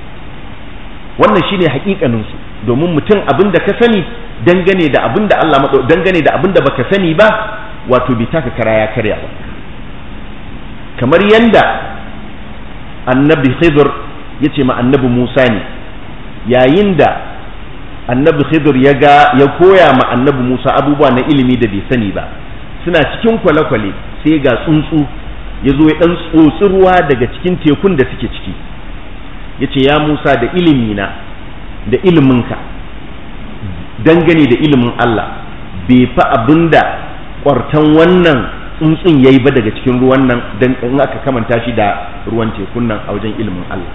wannan shine hakikanin su domin mutum abin da ka sani dangane da abin da Allah dangane da abin da baka sani ba wato bai taka kara ya karya ba kamar yanda annabi khidr ya ce ma annabi musa ne yayin da annabi khidr ya ga ya koya ma annabi musa abubuwa na ilimi da bai sani ba suna cikin kwale-kwale sai ga tsuntsu ya zo ya ɗan tsotsi ruwa daga cikin tekun da suke ciki ya ce ya musa da ilimina da iliminka dangane da ilimin allah bai fa abinda kwartan wannan tsuntsun yayi ba daga cikin ruwan nan dan in aka kamanta shi da ruwan tekun nan a wajen ilimin Allah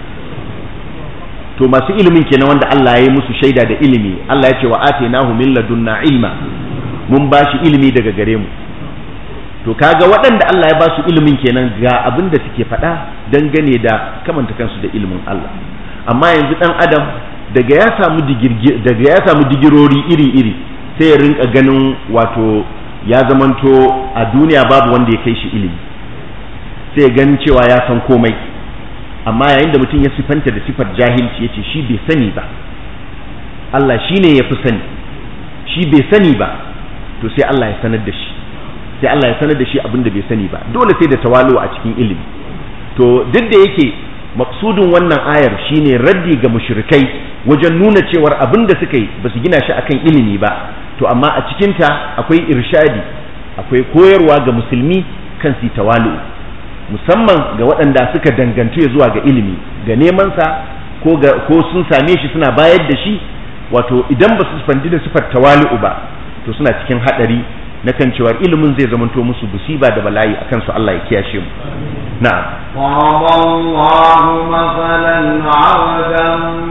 to masu ilimin kenan wanda Allah ya yi musu shaida da ilimi Allah ya ce wa atainahu min ladunna ilma mun ba shi ilimi daga gare mu to kaga waɗanda Allah ya ba su ilimin kenan ga abin da suke faɗa dangane da kamanta kansu da ilimin Allah amma yanzu dan adam daga ya samu daga ya samu digirori iri-iri sai ya rinka ganin wato ya zamanto a duniya babu wanda ya kai shi ilimi sai ganin cewa ya san komai amma yayin da mutum ya sifanta da sifar jahilci ya ce shi bai sani ba Allah shi ne ya fi sani shi bai sani ba to sai Allah ya sanar da shi sai Allah ya sanar da shi abin da bai sani ba dole sai da tawalo a cikin ilimi to duk da yake maksudin wannan ayar shine raddi ga mushrikai wajen nuna cewar abin da suka yi ba su gina shi akan ilimi ba to amma a cikinta akwai irshadi akwai koyarwa ga musulmi kan su tawalu musamman ga waɗanda suka dangantu ya zuwa ga ilimi ga nemansa ko ga ko sun same shi suna bayar da shi wato idan ba su fandi da sifar tawali'u ba to suna cikin haɗari na kan cewa ilimin zai zamanto musu musiba da bala'i akan su Allah ya kiyashe mu na'am ضرب الله مثلا عبدا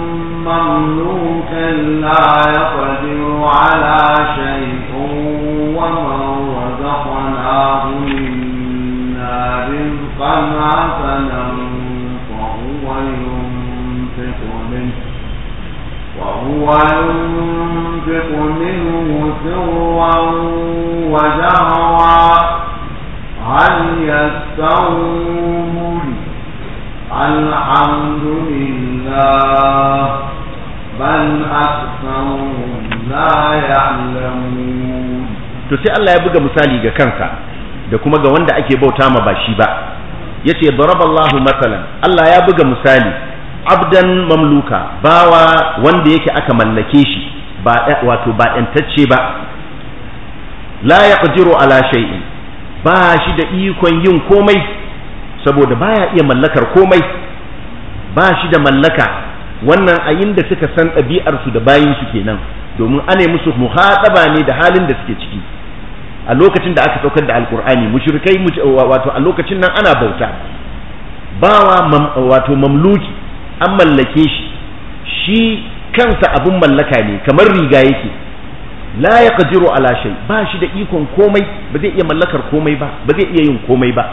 مملوكا لا يقدر على شيء ومن رزقناه منا رزقا حسنا فهو ينفق منه وهو ينفق منه سرا وجهرا هل يستوون الحمد لله بل أكثرهم لا يعلمون to sai Allah ya buga misali ga kansa da kuma ga wanda ake bauta ma ba shi ba yace daraballahu masalan Allah ya buga misali abdan mamluka bawa wanda yake aka mallake shi ba wato ba ɗantacce ba la yaqdiru ala shay'in ba shi da ikon yin komai saboda baya iya mallakar komai ba shi da mallaka wannan a inda suka san ɗabi'arsu da bayinsu kenan domin ana musu muhaɗaba ne da halin da suke ciki a lokacin da aka saukar da alkur'ani mushrikai wato a lokacin nan ana bauta bawa wato mamluki an mallake shi shi kansa abun mallaka ne kamar riga yake la yaqdiru ala shay ba shi da ikon komai ba zai iya mallakar komai ba ba zai iya yin komai ba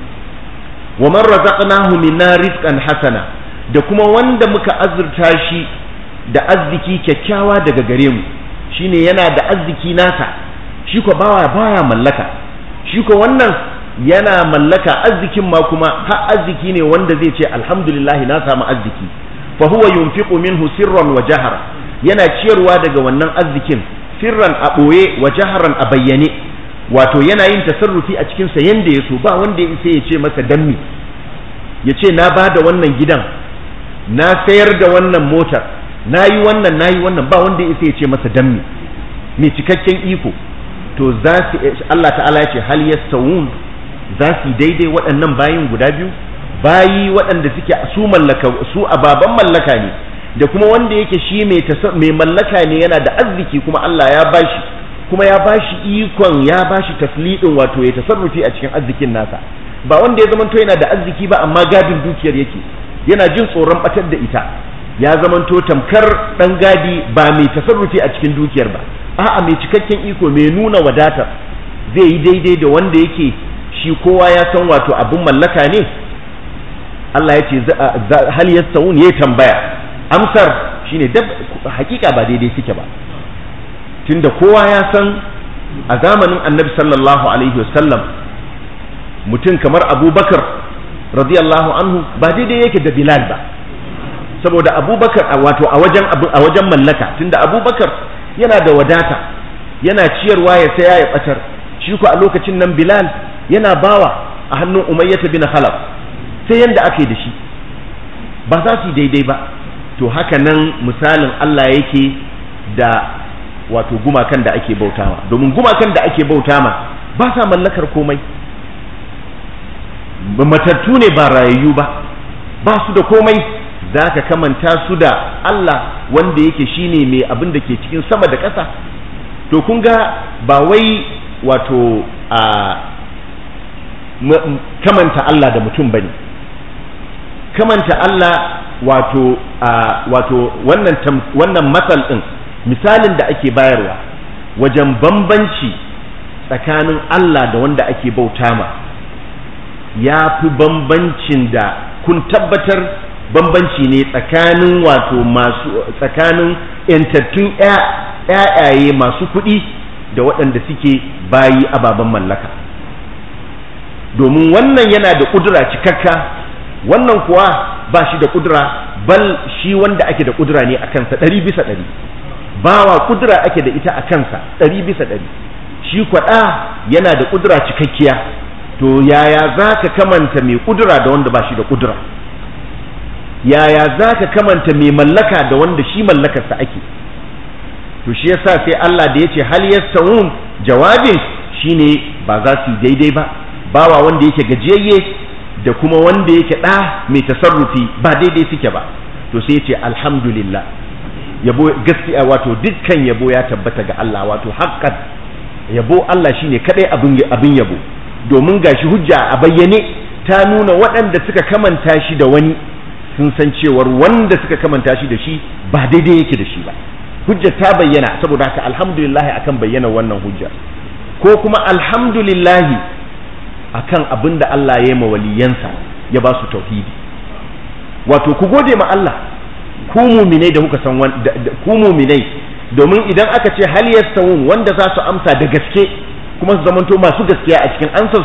wa man razaqnahu minna rizqan hasana da kuma wanda muka azurta shi da arziki kyakkyawa daga gare mu shine yana da arziki nasa shi ko bawa baya mallaka shi ko wannan yana mallaka arzikin ma kuma har arziki ne wanda zai ce alhamdulillah na samu arziki fa huwa yunfiqu minhu sirran wa jahara yana ciyarwa daga wannan arzikin sirran a ɓoye wa jaharan a bayyane wato yana yin tasarrufi a cikin sa yanda ya so ba wanda ya isa ya ce masa dammi ya ce na ba da wannan gidan na sayar da wannan motar na yi wannan na yi wannan ba wanda ya isa ya ce masa dammi mai cikakken iko to za su Allah ta'ala ya ce hal yastawun za su daidai waɗannan bayin guda biyu bayi waɗanda suke su mallaka su ababan mallaka ne da kuma wanda yake shi mai mai mallaka ne yana da arziki kuma Allah ya bashi kuma ya bashi ikon ya bashi taslidin wato ya tasarrufi a cikin arzikin nasa ba wanda ya zamanto yana da arziki ba amma gadin dukiyar yake yana jin tsoron batar da ita ya zamanto tamkar dan gadi ba mai tasarrufi a cikin dukiyar ba a'a mai cikakken iko mai nuna wadatar zai yi daidai da wanda yake shi kowa ya san wato abin mallaka ne Allah ya ce hal yastawun ya tambaya amsar shine dab hakika ba daidai suke ba tunda kowa ya san a zamanin annabi sallallahu alaihi wasallam mutum kamar abubakar radiyallahu anhu ba daidai yake da bilal ba saboda abubakar wato a wajen a wajen mallaka tunda abubakar yana da wadata yana ciyarwa ya saya ya batar shi ko a lokacin nan bilal yana bawa a hannun umayyata bin khalaf sai yanda aka yi da shi ba za su yi daidai ba to haka nan misalin Allah yake da wato gumakan da ake bautawa domin gumakan da ake bautama ba sa mallakar komai matattu ne ba rayayyu ba ba su da komai za ka kamanta su da Allah wanda yake shine mai abin da ke cikin sama da ƙasa to kun ga ba wai wato a kamanta Allah da mutum bane kamanta Allah wato wato wannan wannan matsal din misalin da ake bayarwa wajen bambanci tsakanin Allah da wanda ake bauta ma ya fi bambancin da kun tabbatar bambanci ne tsakanin wato masu tsakanin yantattun ƴaƴaye masu kuɗi da waɗanda suke bayi ababen mallaka domin wannan yana da ƙudura cikakka wannan kuwa ba shi da ƙudura bal shi wanda ake da ƙudura ne a kansa ɗari bisa ɗari bawa ƙudura ake da ita a kansa ɗari bisa ɗari shi kwaɗa yana da ƙudura cikakkiya to yaya za ka kamanta mai ƙudura da wanda ba shi da ƙudura yaya za ka kamanta mai mallaka da wanda shi mallakarsa ake to shi yasa sai Allah da ya ce hal yastawun jawabin shine ba za su yi daidai ba bawa wanda yake gajiyayye da kuma wanda yake ɗa mai tasarrufi ba daidai suke ba to sai ya ce alhamdulillah yabo gaskiya wato dukkan yabo ya tabbata ga Allah wato haqqan yabo Allah shine kadai abin abin yabo domin gashi hujja a bayyane ta nuna waɗanda suka kamanta shi da wani sun san cewar wanda suka kamanta shi da shi ba daidai yake da shi ba hujja ta bayyana saboda haka alhamdulillah akan bayyana wannan hujja ko kuma alhamdulillah akan abin da Allah ya yi ma waliyansa ya ba su tauhidi wato ku gode ma Allah ku muminai da kuka san ku muminai domin idan aka ce hal yastawun wanda za su amsa da gaske kuma su zamanto masu gaskiya a cikin ansar su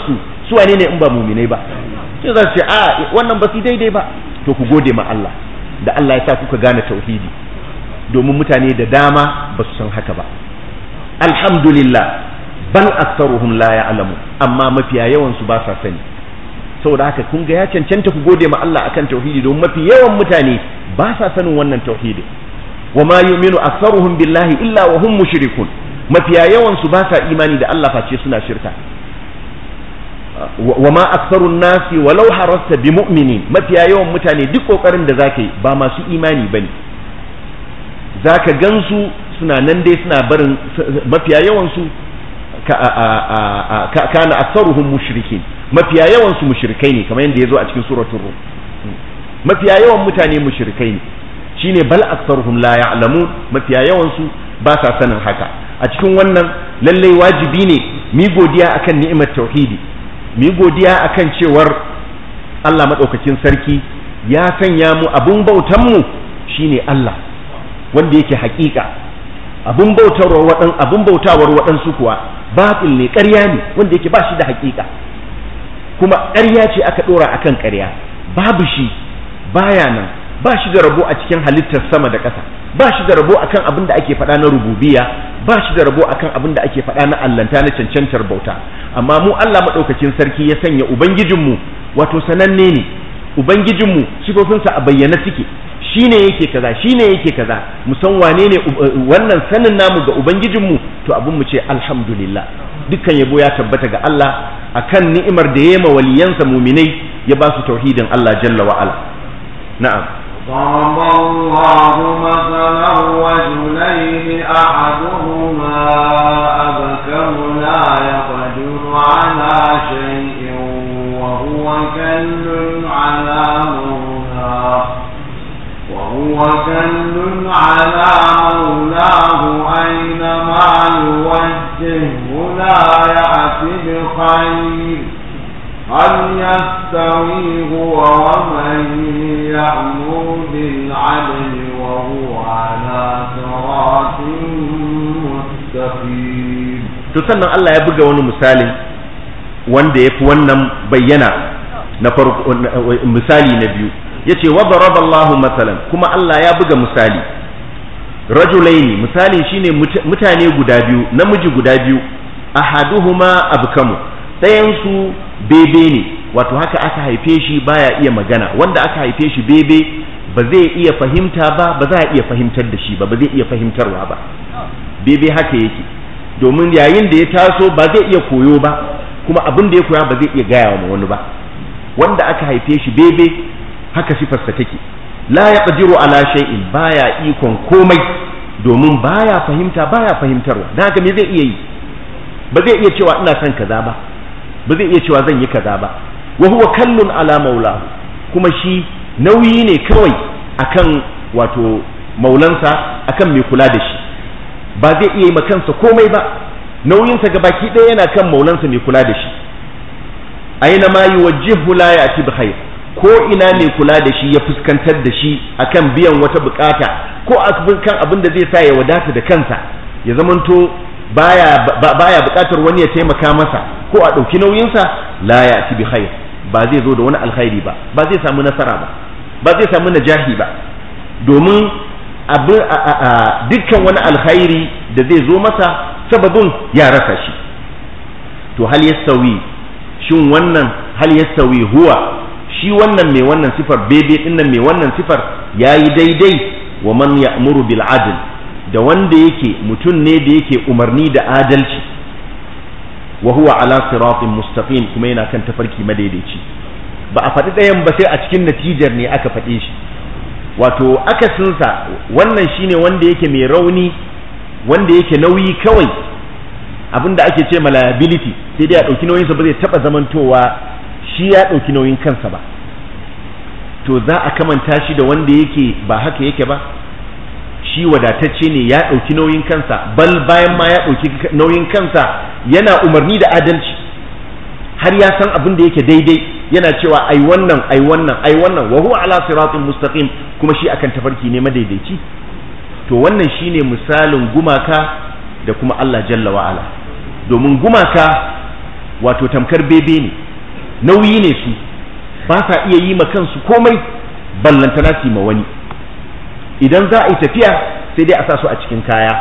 su wane ne in ba muminai ba sai za su ce a wannan ba su daidai ba to ku gode ma Allah da Allah ya sa kuka gane tauhidi domin mutane da dama ba su san haka ba alhamdulillah bal aktsaruhum la ya'lamu amma mafiya yawan su ba sa sani saboda haka kun ga ya cancanta ku gode ma Allah akan tauhidi domin mafi yawan mutane ba sa sanin wannan tauhidi wa ma yu'minu aktsaruhum billahi illa wa hum mushrikun mafiya yawan su ba sa imani da Allah face suna shirka wa ma aktharun nasi walau harasta bi mu'minin mafiya yawan mutane duk kokarin da zaka yi ba masu imani bane zaka gansu suna nan dai suna barin mafiya yawan su kana aktharuhum mushrikin mafiya yawan su mushrikai ne kamar yadda yazo a cikin suratul rum mafiya yawan mutane mushrikai ne shine bal aktharuhum la ya'lamun mafiya yawan su ba sa sanin haka a cikin wannan lallai wajibi ne mi godiya akan ni'imar tauhidi mi godiya akan cewar Allah madaukakin sarki ya sanya mu abun bautan mu shine Allah wanda yake hakika abun bautawar wadan abun bautawar wadansu kuwa batil ne ƙarya ne wanda yake ba shi da hakika kuma ƙarya ce aka dora akan ƙarya babu shi baya nan ba shi da rabo a cikin halittar sama da ƙasa ba shi da rabo akan abin da ake faɗa na rububiya ba shi da rabo akan abin da ake faɗa na allanta na cancantar bauta amma mu Allah maɗaukakin sarki ya sanya ubangijinmu wato sananne ne ubangijinmu sifofinsa a bayyana suke shine yake kaza shine yake kaza mu san wane ne wannan sanin namu ga ubangijinmu to abin mu ce alhamdulillah dukkan yabo ya tabbata ga Allah akan ni'imar da ya ma waliyansa muminai ya ba su tauhidin Allah jalla wa ala na'am ضرب الله مثلا رجلين أحدهما أبكم لا يقدر على شيء وهو كل على مولاه وهو كل على مولاه أينما يوجهه لا يأتي بخير هل يستوي هو ومن يأمر بالعدل وهو على صراط مستقيم to sannan Allah ya buga wani misalin wanda ya fi wannan bayyana na farko misali na biyu yace wa daraballahu masalan kuma Allah ya buga misali rajulaini misali shine mutane guda biyu namiji guda biyu ahaduhuma abkamu ɗayan su bebe ne wato haka aka haife shi baya iya magana wanda aka haife shi bebe ba zai iya fahimta ba ba za a iya fahimtar da shi ba ba zai iya fahimtarwa ba bebe haka yake domin yayin da ya taso ba zai iya koyo ba kuma abin da ya koya ba zai iya gaya wa wani ba wanda aka haife shi bebe haka sifarsa take la yaqdiru ala shay'in baya ikon komai domin baya fahimta baya fahimtarwa dan haka me zai iya yi ba zai iya cewa ina son kaza ba ba zai iya cewa zan yi kaza ba wa huwa kallun ala maulahu kuma shi nauyi ne kawai akan wato maulansa akan mai kula da shi ba zai iya yi kansa komai ba nauyinsa ga baki ɗaya yana kan maulansa mai kula da shi aina ma yuwajjihu la ya'ti bi khair ko ina mai kula da shi ya fuskantar da shi akan biyan wata bukata ko kan abin da zai sa ya wadata da kansa ya zamanto baya baya bukatar wani ya taimaka masa ko a ɗauki nauyinsa la ya'ti bi khair ba zai zo da wani alkhairi ba ba zai samu nasara ba ba zai samu najahi ba domin dukkan wani alkhairi da zai zo masa sababin ya rasa shi to hal yastawi shin wannan hal yastawi huwa shi wannan mai wannan sifar bebe din nan mai wannan sifar yayi daidai wa man ya'muru bil adl da wanda yake mutum ne da yake umarni da adalci wa huwa ala siratin mustaqim kuma yana kan tafarki madaidaici ba a faɗi ɗayan ba sai a cikin natijar ne aka faɗe shi wato akasinsa wannan shine wanda yake mai rauni wanda yake nauyi kawai abinda ake ce liability sai dai a ɗauki nauyinsa ba zai taɓa zamantowa shi ya ɗauki nauyin kansa ba to za a kamanta shi da wanda yake ba haka yake ba shi wadatacce ne ya ɗauki nauyin kansa bal bayan ma ya ɗauki nauyin kansa yana umarni da adalci har ya san abin da yake daidai yana cewa ai wannan ai wannan ai wannan wa huwa ala siratin mustaqim kuma shi akan tafarki ne madaidaici to wannan shine misalin gumaka da kuma Allah jalla wa ala domin gumaka wato tamkar bebe ne nauyi ne su ba sa iya yi ma kansu komai ballantana su ma wani idan za a yi tafiya sai dai a sa su a cikin kaya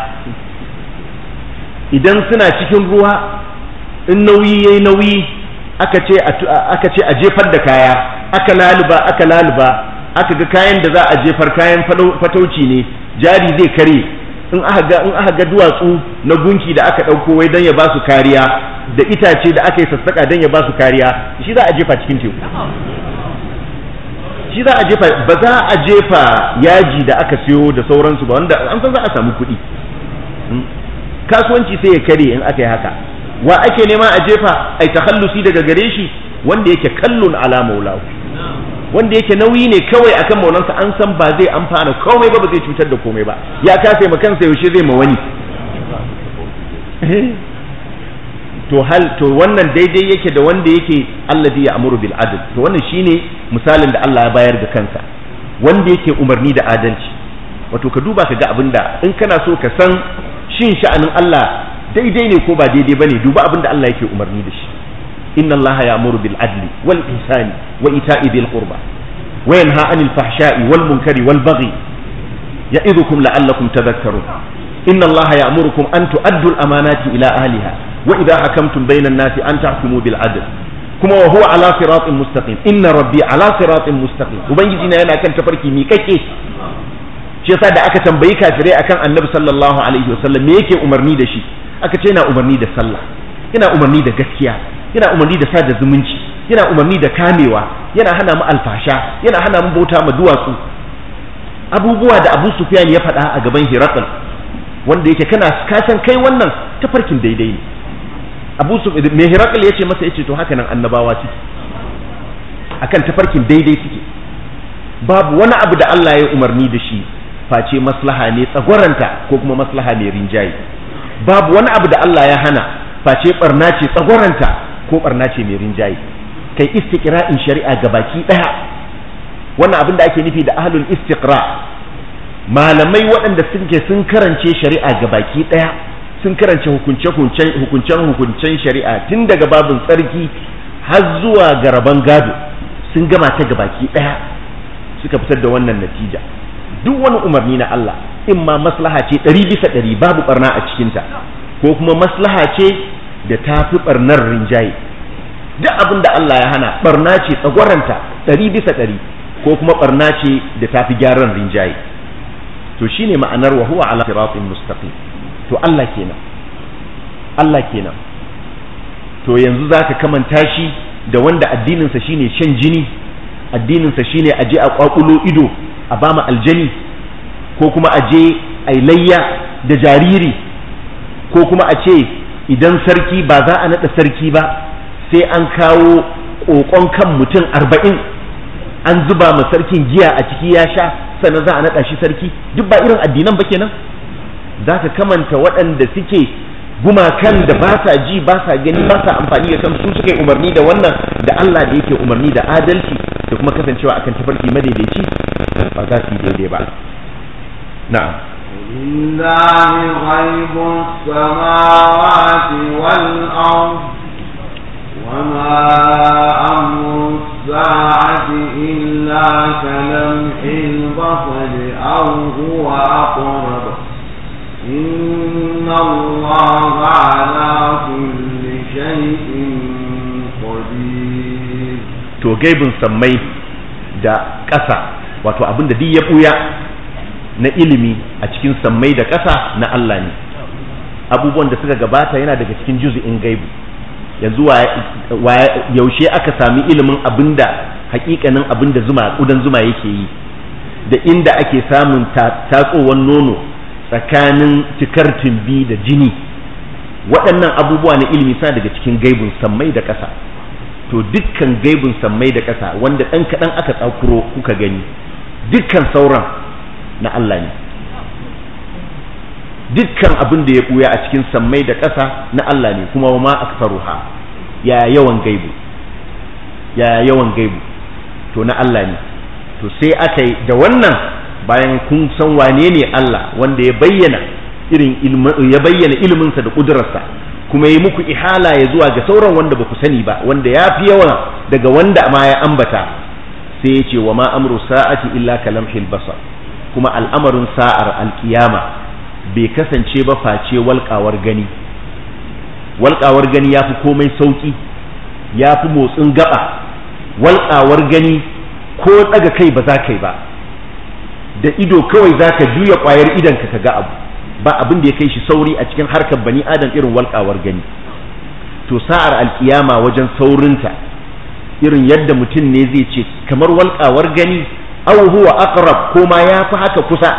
idan suna cikin ruwa in nauyi yayi nauyi aka ce aka ce a jefar da kaya aka laluba aka laluba aka ga kayan da za a jefar kayan fatauci ne jari zai kare in aka ga in aka ga duwatsu na gunki da aka ɗauko wai don ya ba su kariya da itace da aka yi sassaka don ya ba su kariya shi za a jefa cikin teku shi za a jefa ba za a jefa yaji da aka siyo da sauransu ba wanda an san za a samu kuɗi kasuwanci sai ya kare in aka yi haka wa ake nema a jefa ai takhallusi daga gare shi wanda yake kallon ala maulahu wanda yake nauyi ne kawai akan maulansa an san ba zai amfana komai ba ba zai cutar da komai ba ya kasa ma kansa yaushe zai ma wani to hal to wannan daidai yake da wanda yake alladhi ya'muru bil adl to wannan shine misalin da Allah ya bayar da kansa wanda yake umarni da adalci wato ka duba ka ga abinda in kana so ka san shin sha'anin Allah daidai ne ko ba daidai bane duba abinda Allah yake umarni da shi inna Allah ya'muru bil adli wal ihsani wa ita'i bil qurba wa yanha 'anil fahsha'i wal munkari wal baghi ya'idhukum la'allakum tadhakkarun inna Allah ya'murukum an tu'addu al amanati ila ahliha wa idha hakamtum bayna an-nasi an tahkumu bil adl kuma wa huwa ala siratin mustaqim inna rabbi ala siratin mustaqim ubangiji na yana kan tafarki miƙaƙe shi yasa da aka tambayi kafirai akan annabi sallallahu alaihi wasallam me yake umarni da shi aka ce yana umarni da sallah yana umarni da gaskiya yana umarni da sada zumunci yana umarni da kamewa yana hana mu alfasha yana hana mu bauta ma duwatsu abubuwa da Abu Sufyan ya faɗa a gaban Hirakal wanda yake kana kasan kai wannan tafarkin daidai ne Abu Sufyan me Hirakal ya ce masa yace to haka nan annabawa suke akan tafarkin daidai suke babu wani abu da Allah ya umarni da shi face maslaha ne tsagwaranta ko kuma maslaha mai rinjaye babu wani abu da Allah ya hana face barna ce tsagwaranta ko barna ce mai rinjaye kai istiqra'in shari'a gabaki daya wannan abin da ake nufi da ahlul istiqra malamai waɗanda suke sun karance shari'a gabaki daya sun karance hukunce hukuncen hukuncen shari'a tun daga babin tsarki har zuwa garaban gado sun gama ta gabaki daya suka fitar da wannan natija duk wani umarni na Allah in ma maslaha ce ɗari bisa ɗari babu barna a cikinta ko kuma maslaha ce da ta fi barnar rinjaye duk abin da Allah ya hana barna ce tsagwaranta ɗari bisa ɗari ko kuma barna ce da ta fi gyaran rinjaye to shine ma'anar wa huwa ala siratin mustaqim to Allah kenan Allah kenan to yanzu zaka kamanta shi da wanda addininsa shine shan jini addininsa shine aje a kwakulo ido a bama aljani ko kuma aje a layya da jariri ko kuma a ce idan sarki ba za a naɗa sarki ba sai an kawo ƙoƙon kan mutum arba'in an zuba ma sarkin giya a ciki ya sha sannan za a naɗa shi sarki duk ba irin addinan ba kenan za ka kamanta waɗanda suke gumakan da ba sa ji ba sa gani ba sa amfani da kan su suka yi umarni da wannan da Allah da yake umarni da adalci da kuma kasancewa akan tafarki madaidaici ba za su yi daidai ba na'am لله غيب السماوات والأرض وما أمر الساعة إلا كلمح البصر أو هو أقرب إن الله على كل شيء قدير to gaibin sammai da ƙasa wato abin da duk ya ɓuya na ilimi a cikin sammai da ƙasa na Allah ne abubuwan da suka gabata yana daga cikin juzu'in gaibu yanzu yaushe aka sami ilimin abinda hakikanin abinda zuma kudan zuma yake yi da inda ake samun tatsowar nono tsakanin cikar tumbi da jini waɗannan abubuwa na ilimi suna daga cikin gaibun sammai da ƙasa to dukkan gaibun sammai da ƙasa wanda ɗan kaɗan aka tsakuro kuka gani dukkan sauran na Allah ne dukkan abin da ya ɓuya a cikin sammai da ƙasa na Allah ne kuma ma aktaruha ya yawan gaibu ya yawan gaibu to na Allah ne to sai aka yi da wannan bayan kun san wane ne Allah wanda ya bayyana irin ya bayyana iliminsa da ƙudurarsa kuma yi muku ihala ya zuwa ga sauran wanda ba ku sani ba wanda ya fi yawa daga wanda ma ya ambata sai ya ce wa ma amru sa'ati illa kalamhil basar kuma al'amarin sa'ar alkiyama bai kasance ba face walƙawar gani walƙawar gani ya fi komai sauƙi ya fi motsin gaba walƙawar gani ko ɗaga kai ba za ka yi ba da ido kawai za ka juya ƙwayar idanka ka ga abu ba abin da ya kai shi sauri a cikin harkar bani adam irin walƙawar gani to sa'ar alkiyama wajen saurinta irin yadda mutum ne zai ce kamar walƙawar gani aw huwa aqrab ko ma ya fi haka kusa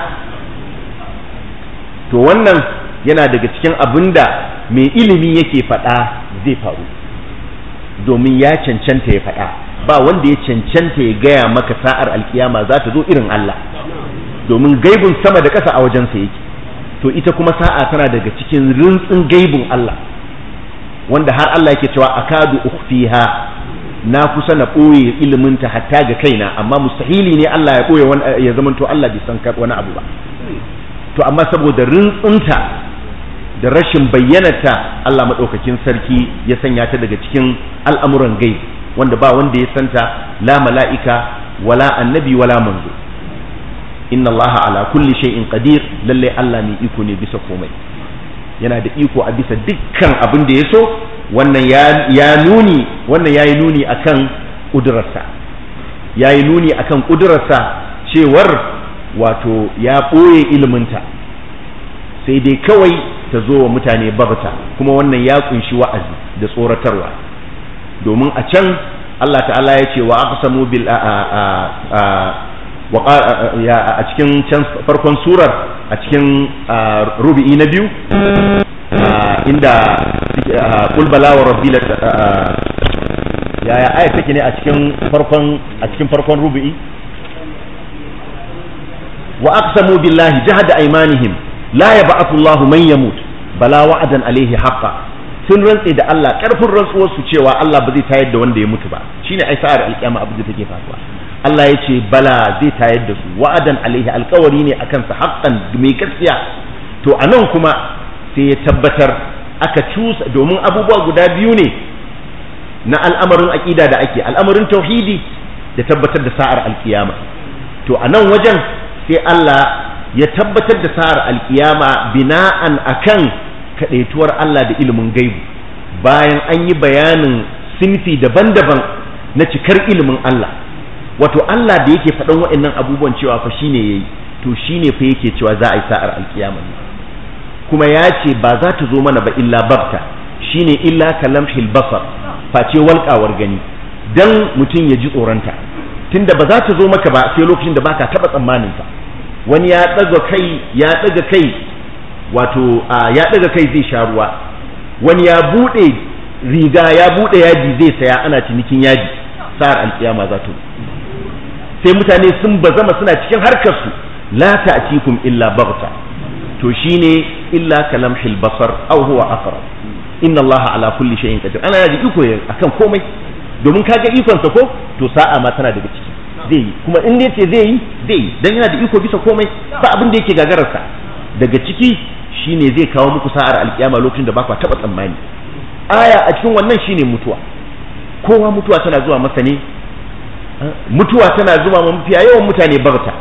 to wannan yana daga cikin abin da mai ilimi yake faɗa zai faru domin ya cancanta ya faɗa ba wanda ya cancanta ya gaya maka sa'ar alkiyama za ta zo irin Allah domin gaibun sama da ƙasa a wajensa yake to ita kuma sa'a tana daga cikin rintsin gaibun Allah wanda har Allah yake cewa akadu ukhfiha na kusa na ɓoye iliminta hatta ga kaina amma mustahili ne Allah ya ɓoye ya zamanto Allah bai san wani abu ba to amma saboda rintsinta da rashin bayyanata Allah maɗaukakin sarki ya sanya ta daga cikin al'amuran gai wanda ba wanda ya santa la mala'ika wala annabi wala manzo inna Allah ala kulli shay'in qadir lalle Allah mai iko ne bisa komai yana da iko a bisa dukkan abin da ya so wannan ya nuni wannan yayi nuni akan kudurarsa yayi nuni akan kudurarsa cewar wato ya ɓoye iliminta sai dai kawai ta zo wa mutane bagta kuma wannan ya kunshi wa'azi da tsoratarwa domin a can Allah ta'ala ya ce wa aqsamu bil a cikin can farkon surar a cikin rubi'i na biyu inda qul bala wa rabbi yaya aya take ne a cikin farkon a cikin farkon rubi'i wa aqsamu billahi jahada aymanihim la yab'athu Allahu man yamut bala wa'adan alaihi haqqa sun rantse da Allah karfin rantsuwar su cewa Allah ba zai tayar da wanda ya mutu ba shine ai sa'ar alkiyama abin da take faruwa Allah ya ce bala zai tayar da su wa'adan alaihi alkawari ne akan sa haqqan mai gaskiya to anan kuma sai ya tabbatar aka cusa domin abubuwa guda biyu ne na al'amarin aqida da ake al'amarin tauhidi da tabbatar da sa'ar alkiyama to anan wajen sai Allah ya tabbatar da sa'ar alkiyama bina'an akan kadaituwar Allah da ilimin gaibu bayan an yi bayanin sinfi daban-daban na cikar ilimin Allah wato Allah da yake faɗan waɗannan abubuwan cewa fa shine yayi to shine fa yake cewa za a yi sa'ar alkiyama kuma ya ce ba za ta zo mana ba illa babta shine illa kalamhil basar face walƙawar gani dan mutum ya ji tsoronta tunda ba za ta zo maka ba sai lokacin da baka taba tsammanin ta wani ya daga kai ya daga kai wato ya daga kai zai sha ruwa wani ya bude riga ya bude yaji zai saya ana cinikin yaji sa'ar alkiyama za ta sai mutane sun bazama suna cikin harkar su la ta'tikum illa baghta to shine illa kalamhil basar aw huwa aqrab inna allaha ala kulli shay'in qadir ana yaji iko akan komai domin kaga ikonsa ko to sa'a ma tana daga ciki zai yi kuma in ce zai yi zai yi dan yana da iko bisa komai ba abin da yake gagararsa daga ciki shine zai kawo muku sa'ar alkiyama lokacin da ba ku taba tsammani aya a cikin wannan shine mutuwa kowa mutuwa tana zuwa masa ne mutuwa tana zuwa ma mafiya yawan mutane barta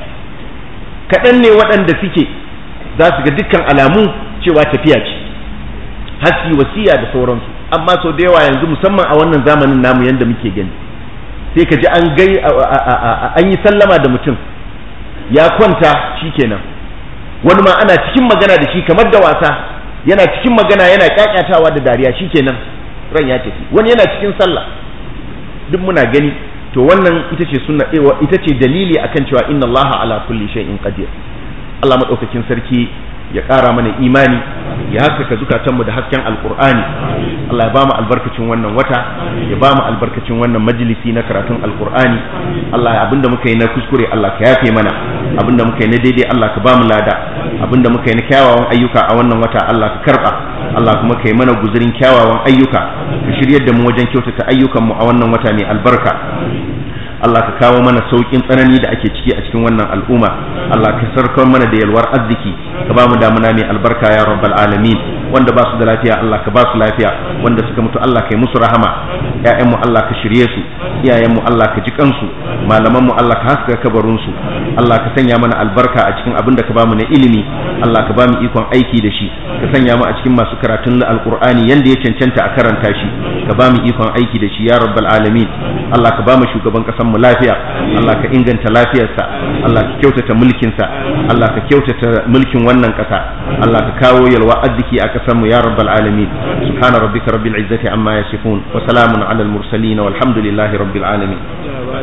kaɗan ne waɗanda suke za su ga dukkan alamu cewa tafiya ce hasi wasiya da sauransu amma sau da yawa yanzu musamman a wannan zamanin namu yanda muke gani sai ka ji an gai an yi sallama da mutum ya kwanta shikenan wani ma ana cikin magana da shi kamar da wasa yana cikin magana yana kyakkyatawa da dariya shikenan ran ya tafi wani yana cikin sallah duk muna gani to wannan ita ce sunna ita ce dalili akan cewa inna allaha ala kulli shay'in qadir Allah madaukakin sarki ya ƙara mana imani ya haskaka zukatanmu da hasken alkur'ani Allah ya ba mu albarkacin wannan wata ya ba mu albarkacin wannan majalisi na karatun alkur'ani Allah abinda muka yi na kuskure Allah ka yafe mana abinda muka yi na daidai Allah ka ba mu lada abinda muka yi na kyawawan ayyuka a wannan wata Allah ka karba Allah kuma ka yi mana guzurin kyawawan ayyuka ka shiryar da mu wajen kyautata ayyukanmu a wannan wata mai albarka Allah ka kawo mana saukin tsanani da ake ciki a cikin wannan al'umma Allah ka sarkar mana da yalwar arziki ka ba mu damuna mai albarka ya rabbal alamin wanda ba su da lafiya Allah ka ba su lafiya wanda suka mutu Allah ka yi musu rahama ƴaƴanmu Allah ka shirye su iyayenmu Allah ka ji kansu malamanmu Allah ka haska kabarin su Allah ka sanya mana albarka a cikin abin da ka ba mu na ilimi Allah ka ba mu ikon aiki da shi ka sanya mu a cikin masu karatun alqur'ani yanda ya cancanta a karanta shi ka ba mu ikon aiki da shi ya rabbal alamin Allah ka ba mu shugaban kasan mu lafiya Allah ka inganta lafiyarsa Allah ka kyautata mulkinsa Allah ka kyautata mulkin wannan kasa Allah ka kawo yalwa arziki a kasan mu ya rabbal alamin subhana rabbika rabbil izzati amma yasifun wa salamun alal mursalin walhamdulillahi rabbil alamin